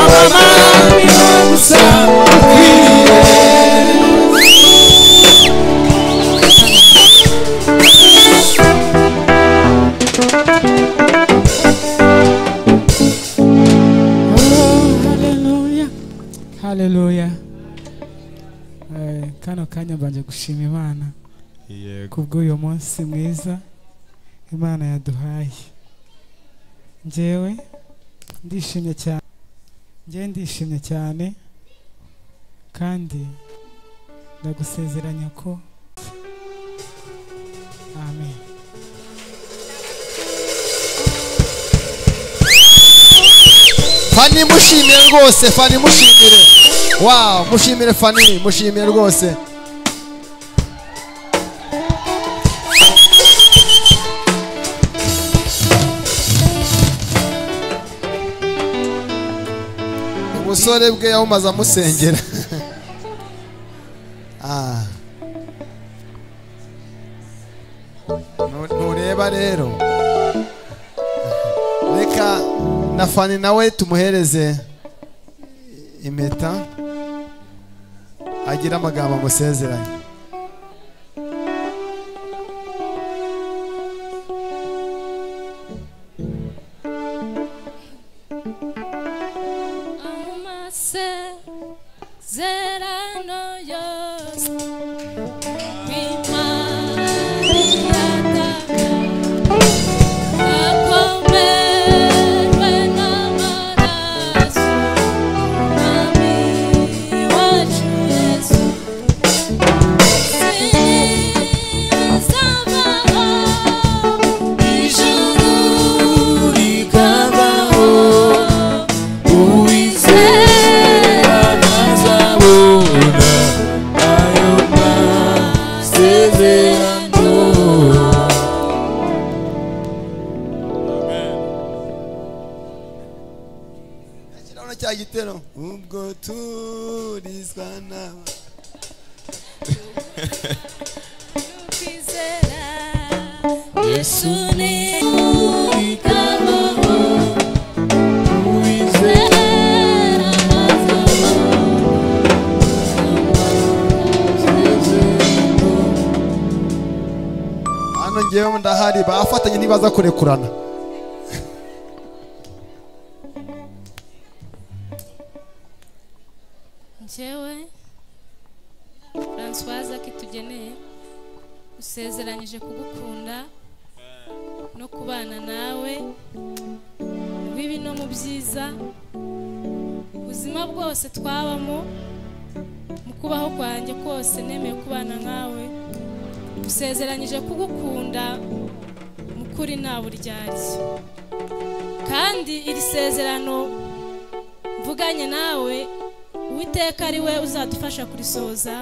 amamara ni wowe gusa ukwiriye haleluya haleluya Eh, kano kanya mbanje gushima imana yego kubw'uyu munsi mwiza imana yaduhaye njyewe ndishimye cyane njyewe ndishimye cyane kandi ndagusezeranya ko amen fani mushimire rwose fani mushimire wawu mushimire fani mushimire rwose ubusore bwe yawumaze amusengera Ah. Nu- ntureba rero reka na fani nawe tumuhereze impeta agira amagambo amusezeranye amasezerano yose imana irataka akomerwe n'amaraso mwami wacu yesu na cya gitero ubwo turizwa n'aba kwizera yesu ni uwitabaho uwizera azabaho hano ngewe ndahari bafatanye ntibaza kurekurana njyewe francoise akitugeneye usezeranyije kugukunda no kubana nawe mu bibi no mu byiza ubuzima bwose twabamo mu kubaho kwanjye kose nemeye kubana nkawe usezeranyije kugukunda mu kuri nta buryarya kandi iri sezerano mvuganye nawe uwiteka ari we uzadufasha kurisoza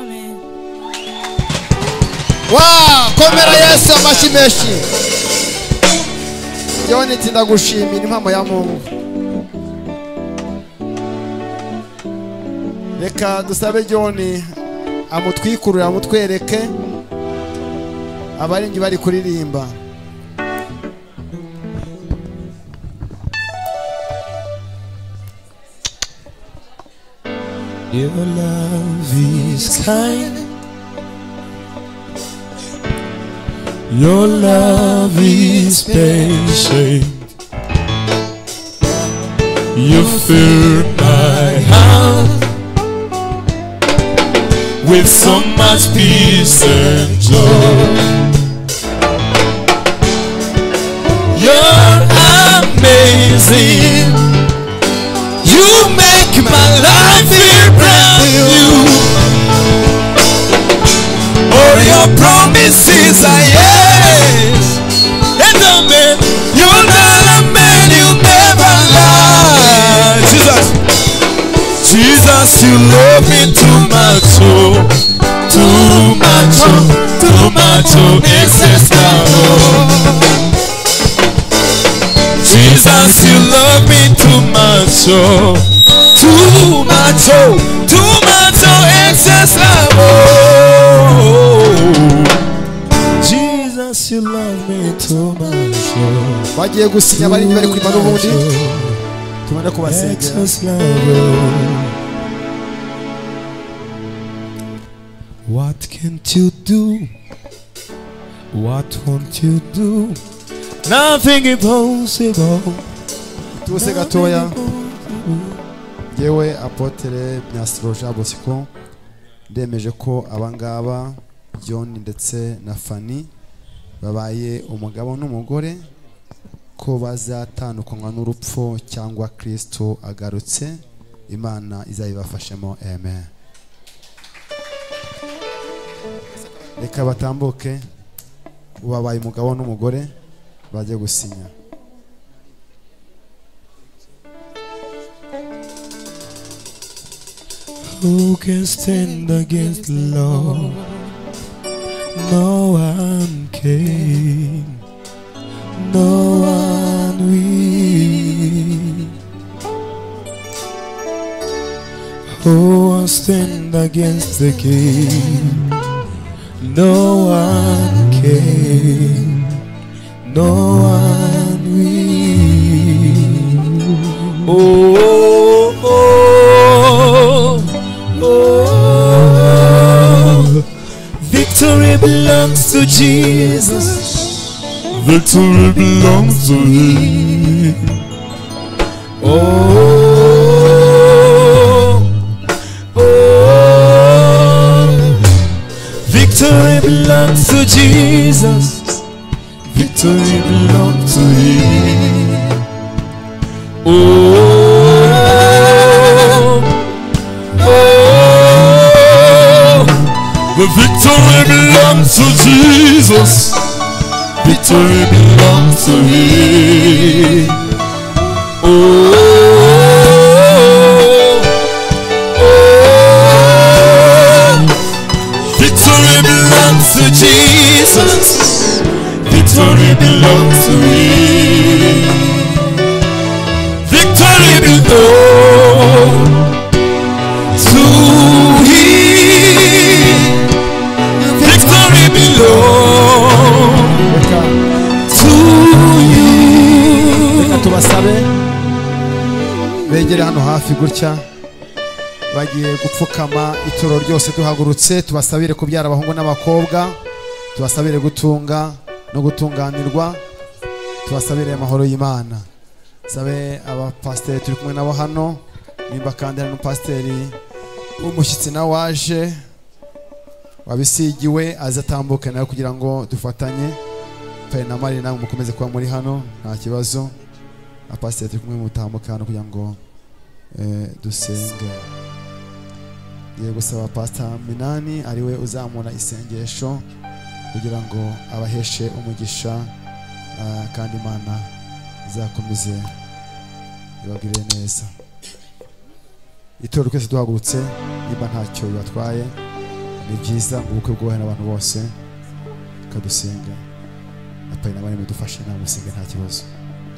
amen wa komera yesu amashyi menshi ngewe nitsinda gushimira impamo ya mungu reka dusabe joni amutwikurure amutwereke abaringi bari kuririmba Your love is kind. Your love is patient. You fill my heart with so much peace and joy. You're amazing. You make my life feel brand new. All your promises are yes. And amen. You're not a man, you never lie. Jesus, Jesus, you love me too much, oh, too much, oh, too much, oh, excess now, oh. Jesus, you love me too much, oh, too much, oh, too much, oh, excess love, oh. Jesus, you love me too much, oh, bagiye gusinya abaringi bari kuririmba n'ubundi tubone kubasengera excess love, oh. What can't you do? What won't you do? Nothing impossible. tubuse gatoya yewe apotere myastroja bosco ndemeje ko abangaba john ndetse na fani babaye umugabo n'umugore ko bazatandukanywa n'urupfu cyangwa kristo agarutse imana izayibafashemo amen reka batambuke babaye umugabo n'umugore bajye gusinya Who can stand against the Lord? No one can. No one will. Who will stand against the King? No one can. No one will. Oh, oh, oh, oh. Victory belongs to Jesus. Victory belongs to Him. oh, oh. Victory belongs to Jesus. Victory belongs to Him. Oh, oh, the victory belongs to Jesus. Victory belongs to Him. oh, oh. Victory belongs to Jesus. Victory belongs to me. Victory belongs. begere hano hafi gutya bagiye gupfukama ituro ryose duhagurutse tubasabire kubyara abahungu n'abakobwa tubasabire gutunga no gutunganirwa tubasabire amahoro y'imana sabe abapasiteri turi kumwe nabo hano nimba kandi hari n'umupasiteri w'umushyitsi nawe waje wabisigiwe azatambuke nawe kugira ngo dufatanye pe na mari nawe mukomeze kuba muri hano nta kibazo abapasiteri turi kumwe mutamuke hano kugira ngo eh, dusenge ngiye gusaba pasita minani ariwe uzamura isengesho kugira ngo abaheshe umugisha ah, kandi imana izakomeze ibagirire neza ituro twese duhagurutse niba ntacyo bibatwaye ni byiza ngo ubukwe bwubahe n'abantu bose tukadusenga apari n'abandi mudufashe inama musenge nta kibazo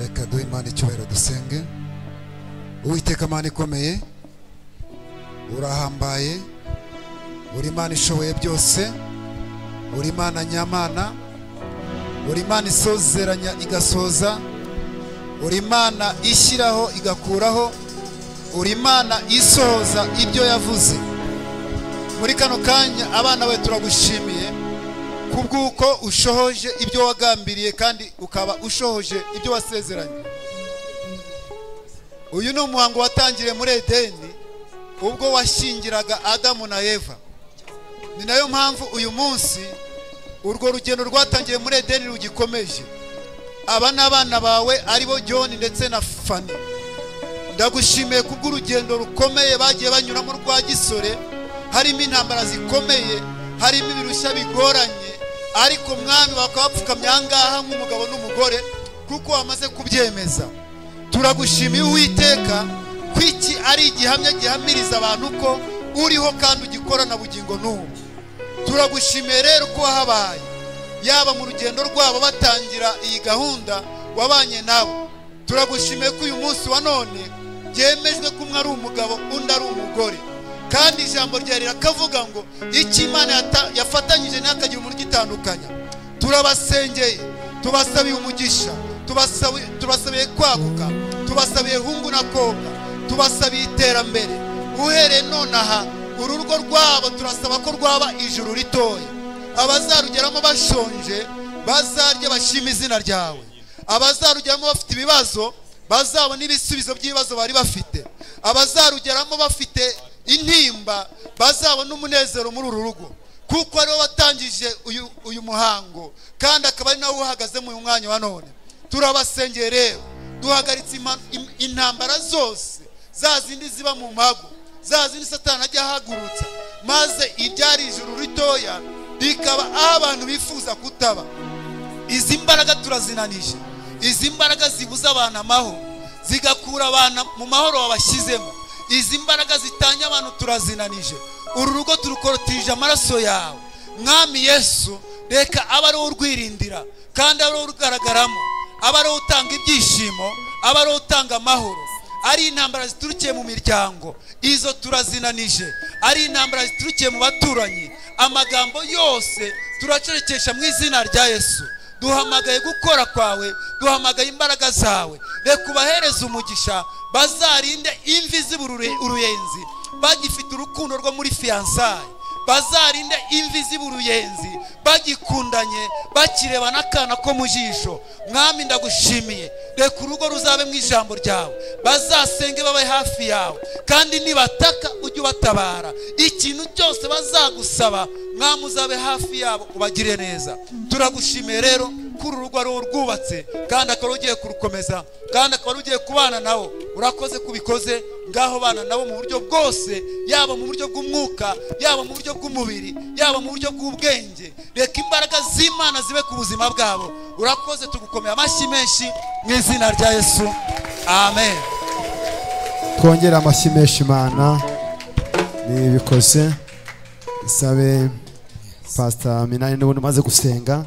reka duhe imana icyubahiro dusenge uwiteka imana ikomeye urahambaye uri imana ishoboye byose uri imana nyamana uri imana isozeranya igasoza uri imana ishyiraho igakuraho uri imana isohoza ibyo yavuze muri kano kanya abana bawe turagushimiye kubw'uko ushohoje ibyo wagambiriye kandi ukaba ushohoje ibyo wasezeranye uyu ni umuhango watangiriye muri edeni ubwo washyingiraga adamu na eva ni nayo mpamvu uyu munsi urwo rugendo rwatangiye muri edeni rugikomeje aba ni abana bawe aribo john ndetse na fani ndagushimiye kubw'urugendo rukomeye bagiye banyuramo rwa gisore harimo intambara zikomeye harimo ibirushya bigoranye ariko mwami bakaba bapfukamye aha ngaha nk'umugabo n'umugore kuko wamaze kubyemeza turagushimiye uwiteka ko iki ari igihamya gihamiriza abantu ko uriho kandi ugikora na bugingo n'ubu turagushimiye rero ko wahabaye yaba mu rugendo rwabo batangira iyi gahunda wabanye nabo turagushimiye ko uyu munsi wa none byemejwe ko umwe ari umugabo undi ari umugore kandi ijambo ryawe rirakavuga ngo icyo imana yata- yafatanyije ntihakagire umuntu ugitandukanya turabasengeye tubasabiye umugisha tubasabi- tubasabiye kwaguka tubasabiye hungu na kobwa tubasabiye iterambere uhereye nonaha urugo rwabo turasaba ko rwaba ijuru ritoya abazarugeramo bashonje bazarye bashima izina ryawe abazarugeramo bafite ibibazo bazabona ibisubizo by'ibibazo bari bafite abazarugeramo bafite intimba bazabona umunezero muri uru rugo kuko ariwo watangije uyu, uyu muhango kandi akaba ari nawe uhagaze mu mwanya wa none turabasengeye rero duhagaritse ima- im- intambara zose za zindi ziba mu mago za zindi satani ajya ahagurutsa maze ibyari ijuru ritoya rikaba aho abantu bifuza kutaba izi mbaraga turazinanije izi mbaraga zibuza abantu amahoro zigakura abantu mu mahoro wabashyizemo izi mbaraga zitanya abantu turazinanije uru rugo turukorotije amaraso yawe mwami yesu reka abe ariwo urwirindira kandi abe ariwo urugaragaramo abe ariwo utanga ibyishimo abe ariwo utanga amahoro ari intambara ziturukiye mu miryango izo turazinanije ari intambara ziturukiye mu baturanyi amagambo yose turacerekesha mu izina rya yesu duhamagaye gukora kwawe duhamagaye imbaraga zawe reka ubahereze umugisha bazarinde imvi zibura ure- uruyenzi bagifite urukundo rwo muri fiyansaye bazarinde imvi ziba uruyenzi bagikundanye bakireba n'akana ko mu jisho mwami ndagushimiye reka urugo ruzabe mu ijambo ryawe bazasenge babe hafi yawe kandi nibataka ujye ubatabara ikintu cyose bazagusaba mwami uzabe hafi yabo ubagire neza turagushimiye rero ko uru rugo ari urwubatse kandi akaba ugiye kurukomeza kandi akaba ugiye kubana nabo urakoze kubikoze ngaho bana nabo mu buryo bwose yaba mu buryo bw'umwuka yaba mu buryo bw'umubiri yaba mu buryo bw'ubwenge reka imbaraga z'imana zibe ku buzima bwabo urakoze tugukomeye amashyi menshi mu izina rya yesu amen twongere amashyi menshi imana nibikoze sabe pasita minani n'ubundi umaze gusenga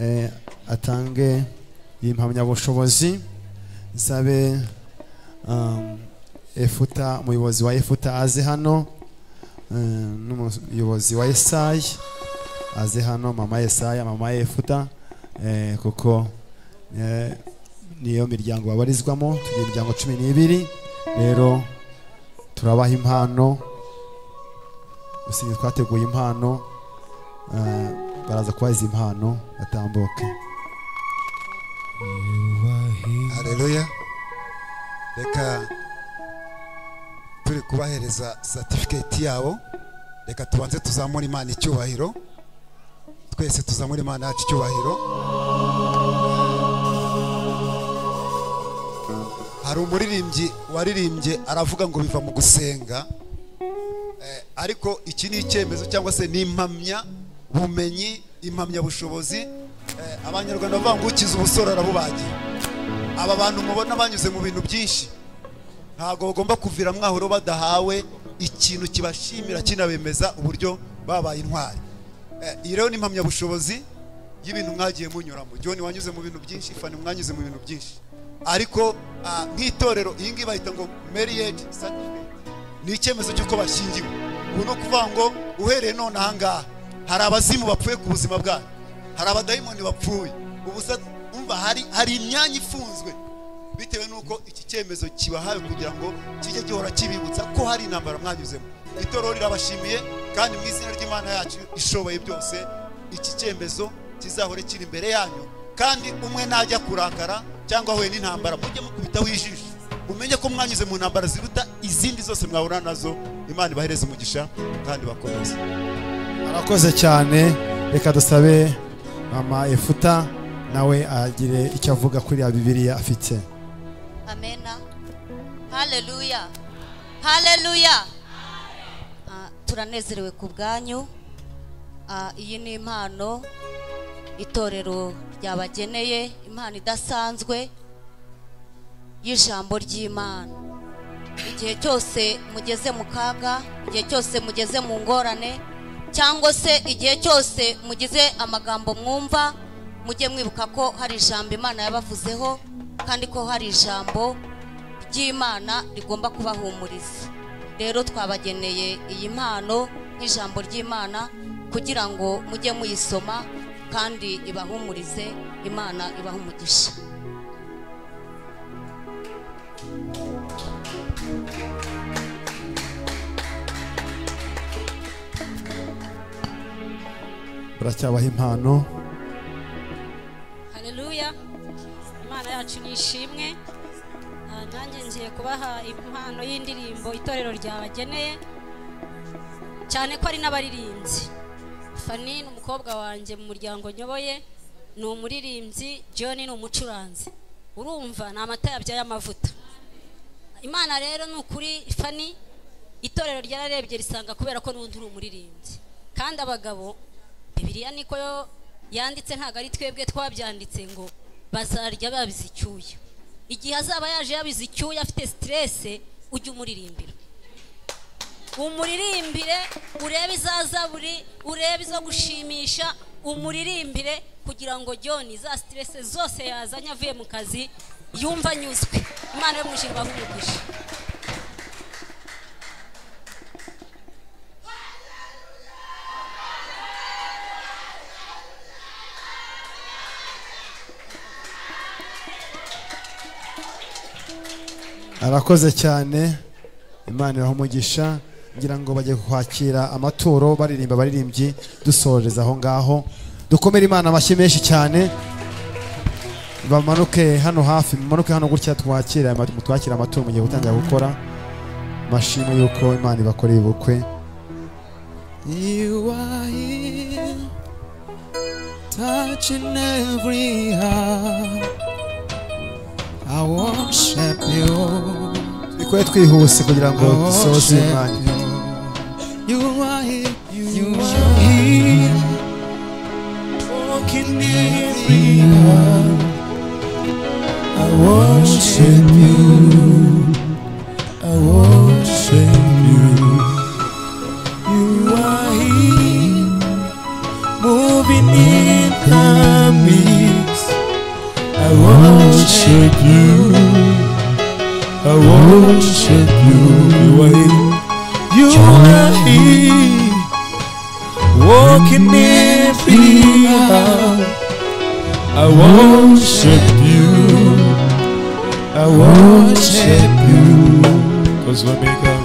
eh, atange impamyabushobozi sabe um, efuta umuyobozi wa efuta aze hano eh, n'umuyobozi wa esayi aze hano mama esaya mama efuta eh, kuko eh, niyo miryango babarizwamo tugira imiryango cumi n'ibiri rero turabaha impano gusinya twateguye impano eh, baraza kubaha izi mpano batambuke hareruya reka turi kubahereza satifiketi yabo reka tubanze tuzamure imana icyubahiro twese tuzamure imana yacu icyubahiro hari umuririmbyi waririmbye aravuga ngo biva mu gusenga Eh, ariko iki ni icyemezo cyangwa se ni impamya bumenyi impamyabushobozi Eh, abanyarwanda bavuga ngo ukiza ubusore arabubagiye aba bantu mubona banyuze mu bintu byinshi ntabwo bagomba kuvira mwahuro badahawe ikintu kibashimira kinabemeza uburyo babaye intwari Eh, iyi rero ni impamyabushobozi y'ibintu mwagiye munyuramo john wanyuze mu bintu byinshi fani mwanyuze mu bintu byinshi ariko ah, nk'itorero iyi ngiyi bahita ngo marriage certificate ni icyemezo cy'uko bashyingiwe ubu ni ukuvuga ngo uhereye none aha ngaha hari abazimu bapfuye ku buzima bwacu hari abadayimoni bapfuye ubu se umva hari hari imyanya ifunzwe bitewe n'uko iki cyemezo kibahawe kugira ngo kijye gihora kibibutsa ko hari intambara mwanyuzemo itorero rirabashimiye kandi mu izina ry'imana yacu ishoboye byose iki cyemezo kizahore kiri imbere yanyu kandi umwe najya kurakara cyangwa ahuye n'intambara mujye mukubitaho ijisho mumenye ko mwanyuze mu ntambara ziruta izindi zose mwahura nazo imana ibahereze umugisha kandi bakomeze arakoze cyane reka dusabe mama efuta nawe agire icyo avuga kuri ya bibiliya afite amena haleluya haleluya Ah, turanezerewe ku bwanyu Ah, iyi ni impano itorero ryabageneye impano idasanzwe y'ijambo ry'imana igihe cyose mugeze mu kaga igihe cyose mugeze mu ngorane cyangwa se igihe cyose mugize amagambo mwumva mujye mwibuka ko hari ijambo imana yabavuzeho kandi ko hari ijambo ry'imana rigomba kubahumuriza rero twabageneye iyi mpano nk'ijambo ry'imana kugira ngo mujye muyisoma kandi ibahumurize imana ibahe umugisha baracyabaha impano hareruya imana yacu ni ishimwe Ah, nanjye ngiye kubaha impano y'indirimbo itorero ryabageneye cyane ko ari n'abaririmbyi fani ni umukobwa wanjye mu muryango nyoboye ni umuririmbyi john ni umucuranzi urumva ni amata yabyaye amavuta imana rero ni ukuri fani itorero ryararebye risanga kubera ko n'undi uri umuririmbyi kandi abagabo bibiliya niko yo yanditse ntabwo ari twebwe twabyanditse ngo bazarya babize icyuya igihe azaba yaje yabize icyuya afite siterese ujye umuririmbira umuririmbire urebe izazaburi urebe izo gushimisha umuririmbire kugira ngo john za siterese zose yazanye avuye mu kazi yumva anyuzwe imana yo mu ijuru ibahe umugisha arakoze cyane imana ibaha umugisha ngira ngo bajye kwakira amaturo baririmba abaririmbyi dusoreza aho ngaho dukomere imana amashyi menshi cyane bamanuke hano hafi bamanuke hano gutya twakira ama- twakire amaturo mu gihe gutangira gukora mashimo y'uko imana ibakoreye ubukwe You are here, touching every heart. I worship you. bikore twihuse kugira ngo dusoze imana You are here, you are here, walking every heart. I worship you. I worship you. You are here, moving in the midst. I worship you. I worship you. You are here. You are here, walking in freedom. I worship you. I worship you. miracles will make a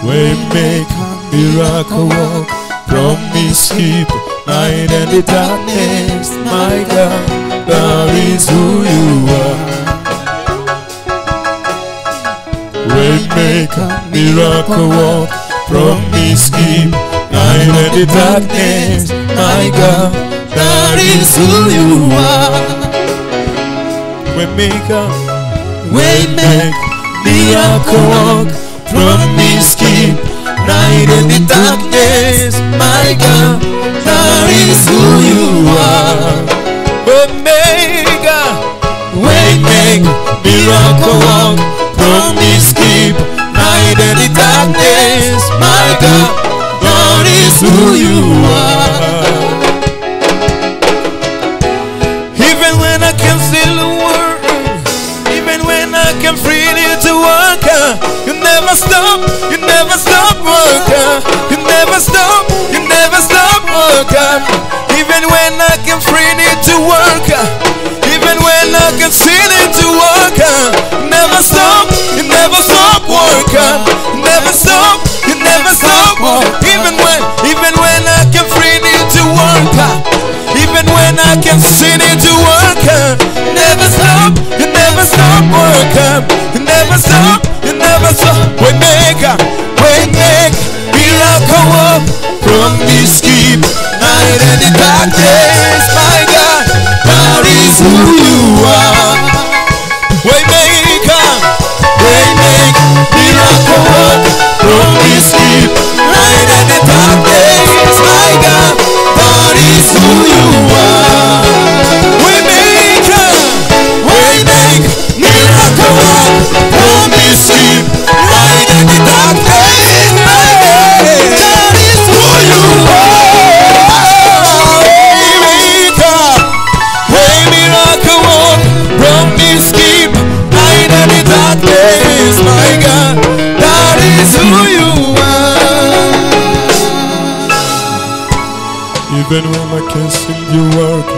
way make miracle walk promise keep night and the darkness my God that is who you are way make miracle walk promise keep night and the darkness my God that is who you are way maker way make miracle walk promise keep night in the darkness my God that is who you are omega way make miracle walk promise keep night in the darkness my God that is who you are even when I can see the world, even when I can freely to walk, uh, you never stop, you never stop work, uh, you never stop, you never stop work. uh, Even when I can freely to work, uh, even when I can see it to work, uh, you never stop, you never stop work, uh, you never stop, you never stop work. Even when, even when I can freely to work. uh, even when I can see it to work uh, Never stop, you never stop work uh, You never stop, you never stop We make, uh, we make Miracle work From this keep Night and the darkness My God, that is who you are We make, uh, we make Miracle work From this keep Night and the darkness My God that is who you are. We make a, we make miracle work. Promise keep light in the darkness. My God, that is who you are. We make a, we miracle work. Promise keep light in the darkness. My God, that is who you are. Even when I can see you work,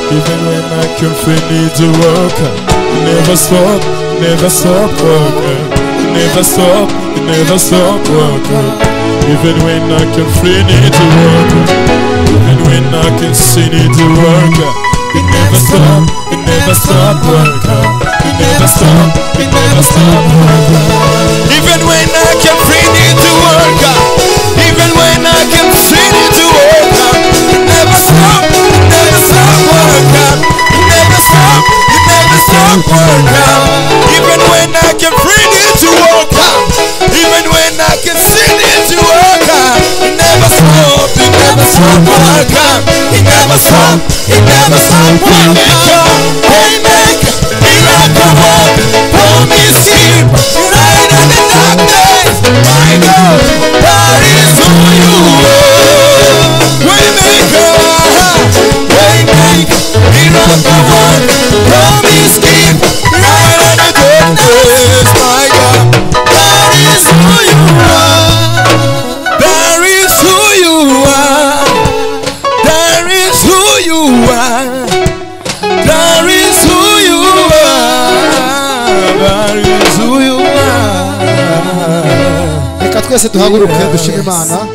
even when I can finish the work, you never stop, never stop work, you never stop, you never stop work. Even when I can finish the work, even when I can see the work, you never stop, you never stop work, you never stop, you never stop work. Even when I can finish the work, even when I can see the work. Never stop, never stop work out. Never stop, you never stop work out. Even when I can bring it to work out. Even when I can send it to work out. You never stop, you never stop work out. You never stop, you never stop work out. Hey, make miracle work. Promise keep light in the darkness. My God, that is who you are. Waymaker, waymaker, miracle work, promise keep, light in the darkness, my God. That is who you are. That is who you are. That is who you are. That is who you are. That is who you are. reka twese duhaguruke dushime imana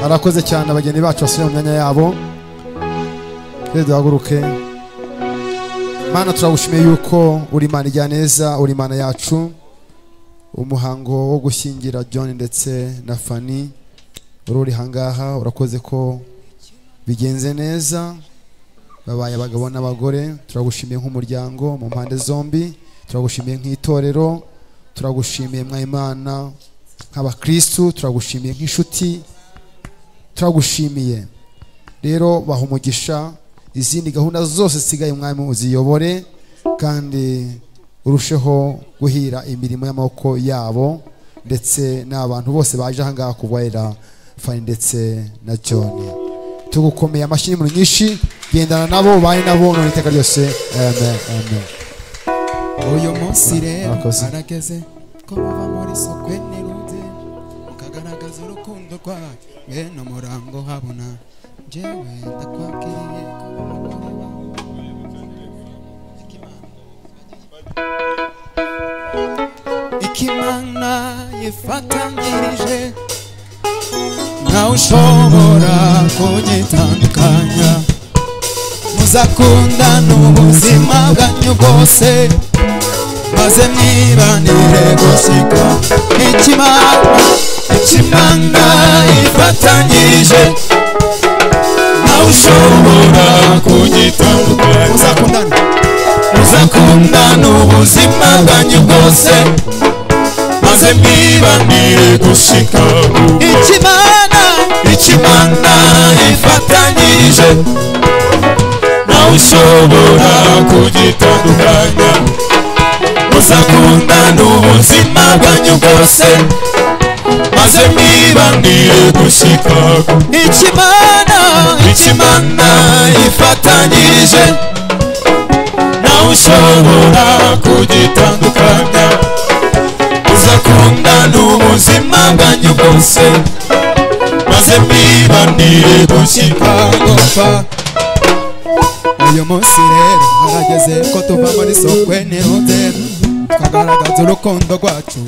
arakoze cyane abageni bacu basubiye mu myanya yabo twese duhaguruke mana turagushimiye yuko uri imana ijya neza uri imana yacu umuhango wo gushyingira john ndetse na fani wari uri hangaha urakoze ko bigenze neza babaye abagabo n'abagore turagushimiye nk'umuryango mu mpande zombi turagushimiye nk'itorero turagushimiye mwayimana nk'abakristu turagushimiye nk'inshuti turagushimiye rero baha umugisha izindi gahunda zose zisigaye mwami uziyobore kandi urusheho guhira imirimo y'amaboko yabo ndetse n'abantu bose baje ahangaha kubahera fani ndetse na john tugukomeye amashyi n'impuhwe nyinshi gendana nabo ubane nabo none iteka ryose amen amen uyu munsi rero Murakoze. arageze ko muva muri sokwe n'irude mukagaragaza urukundo rwawe bene umurango habona njyewe ndakwakiriye ko umugore wawe kuko imana yifatanyirije nawe ushobora kugitandukanya muzakundana ubuzima bwanyu bwose maze mwibanire gusiga ikimana ikimana yifatanyirije nawe ushobora kugitandukanya muzakundana muzakundana ubuzima bwanyu bwose maze mwibanire gushika ikimana ikimana ifatanyije nawe ushobora kugitandukanya muzakundana ubuzima bwanyu bwose maze mwibanire gushika ikimana ikimana ifatanyije nawe ushobora kugitandukanya muzakundana ubuzima bwanyu bwose maze mwibanire gushika gupfa uyu munsi rero harageze ko tuva muri sokwe nirudera tukagaragaza urukundo rwacu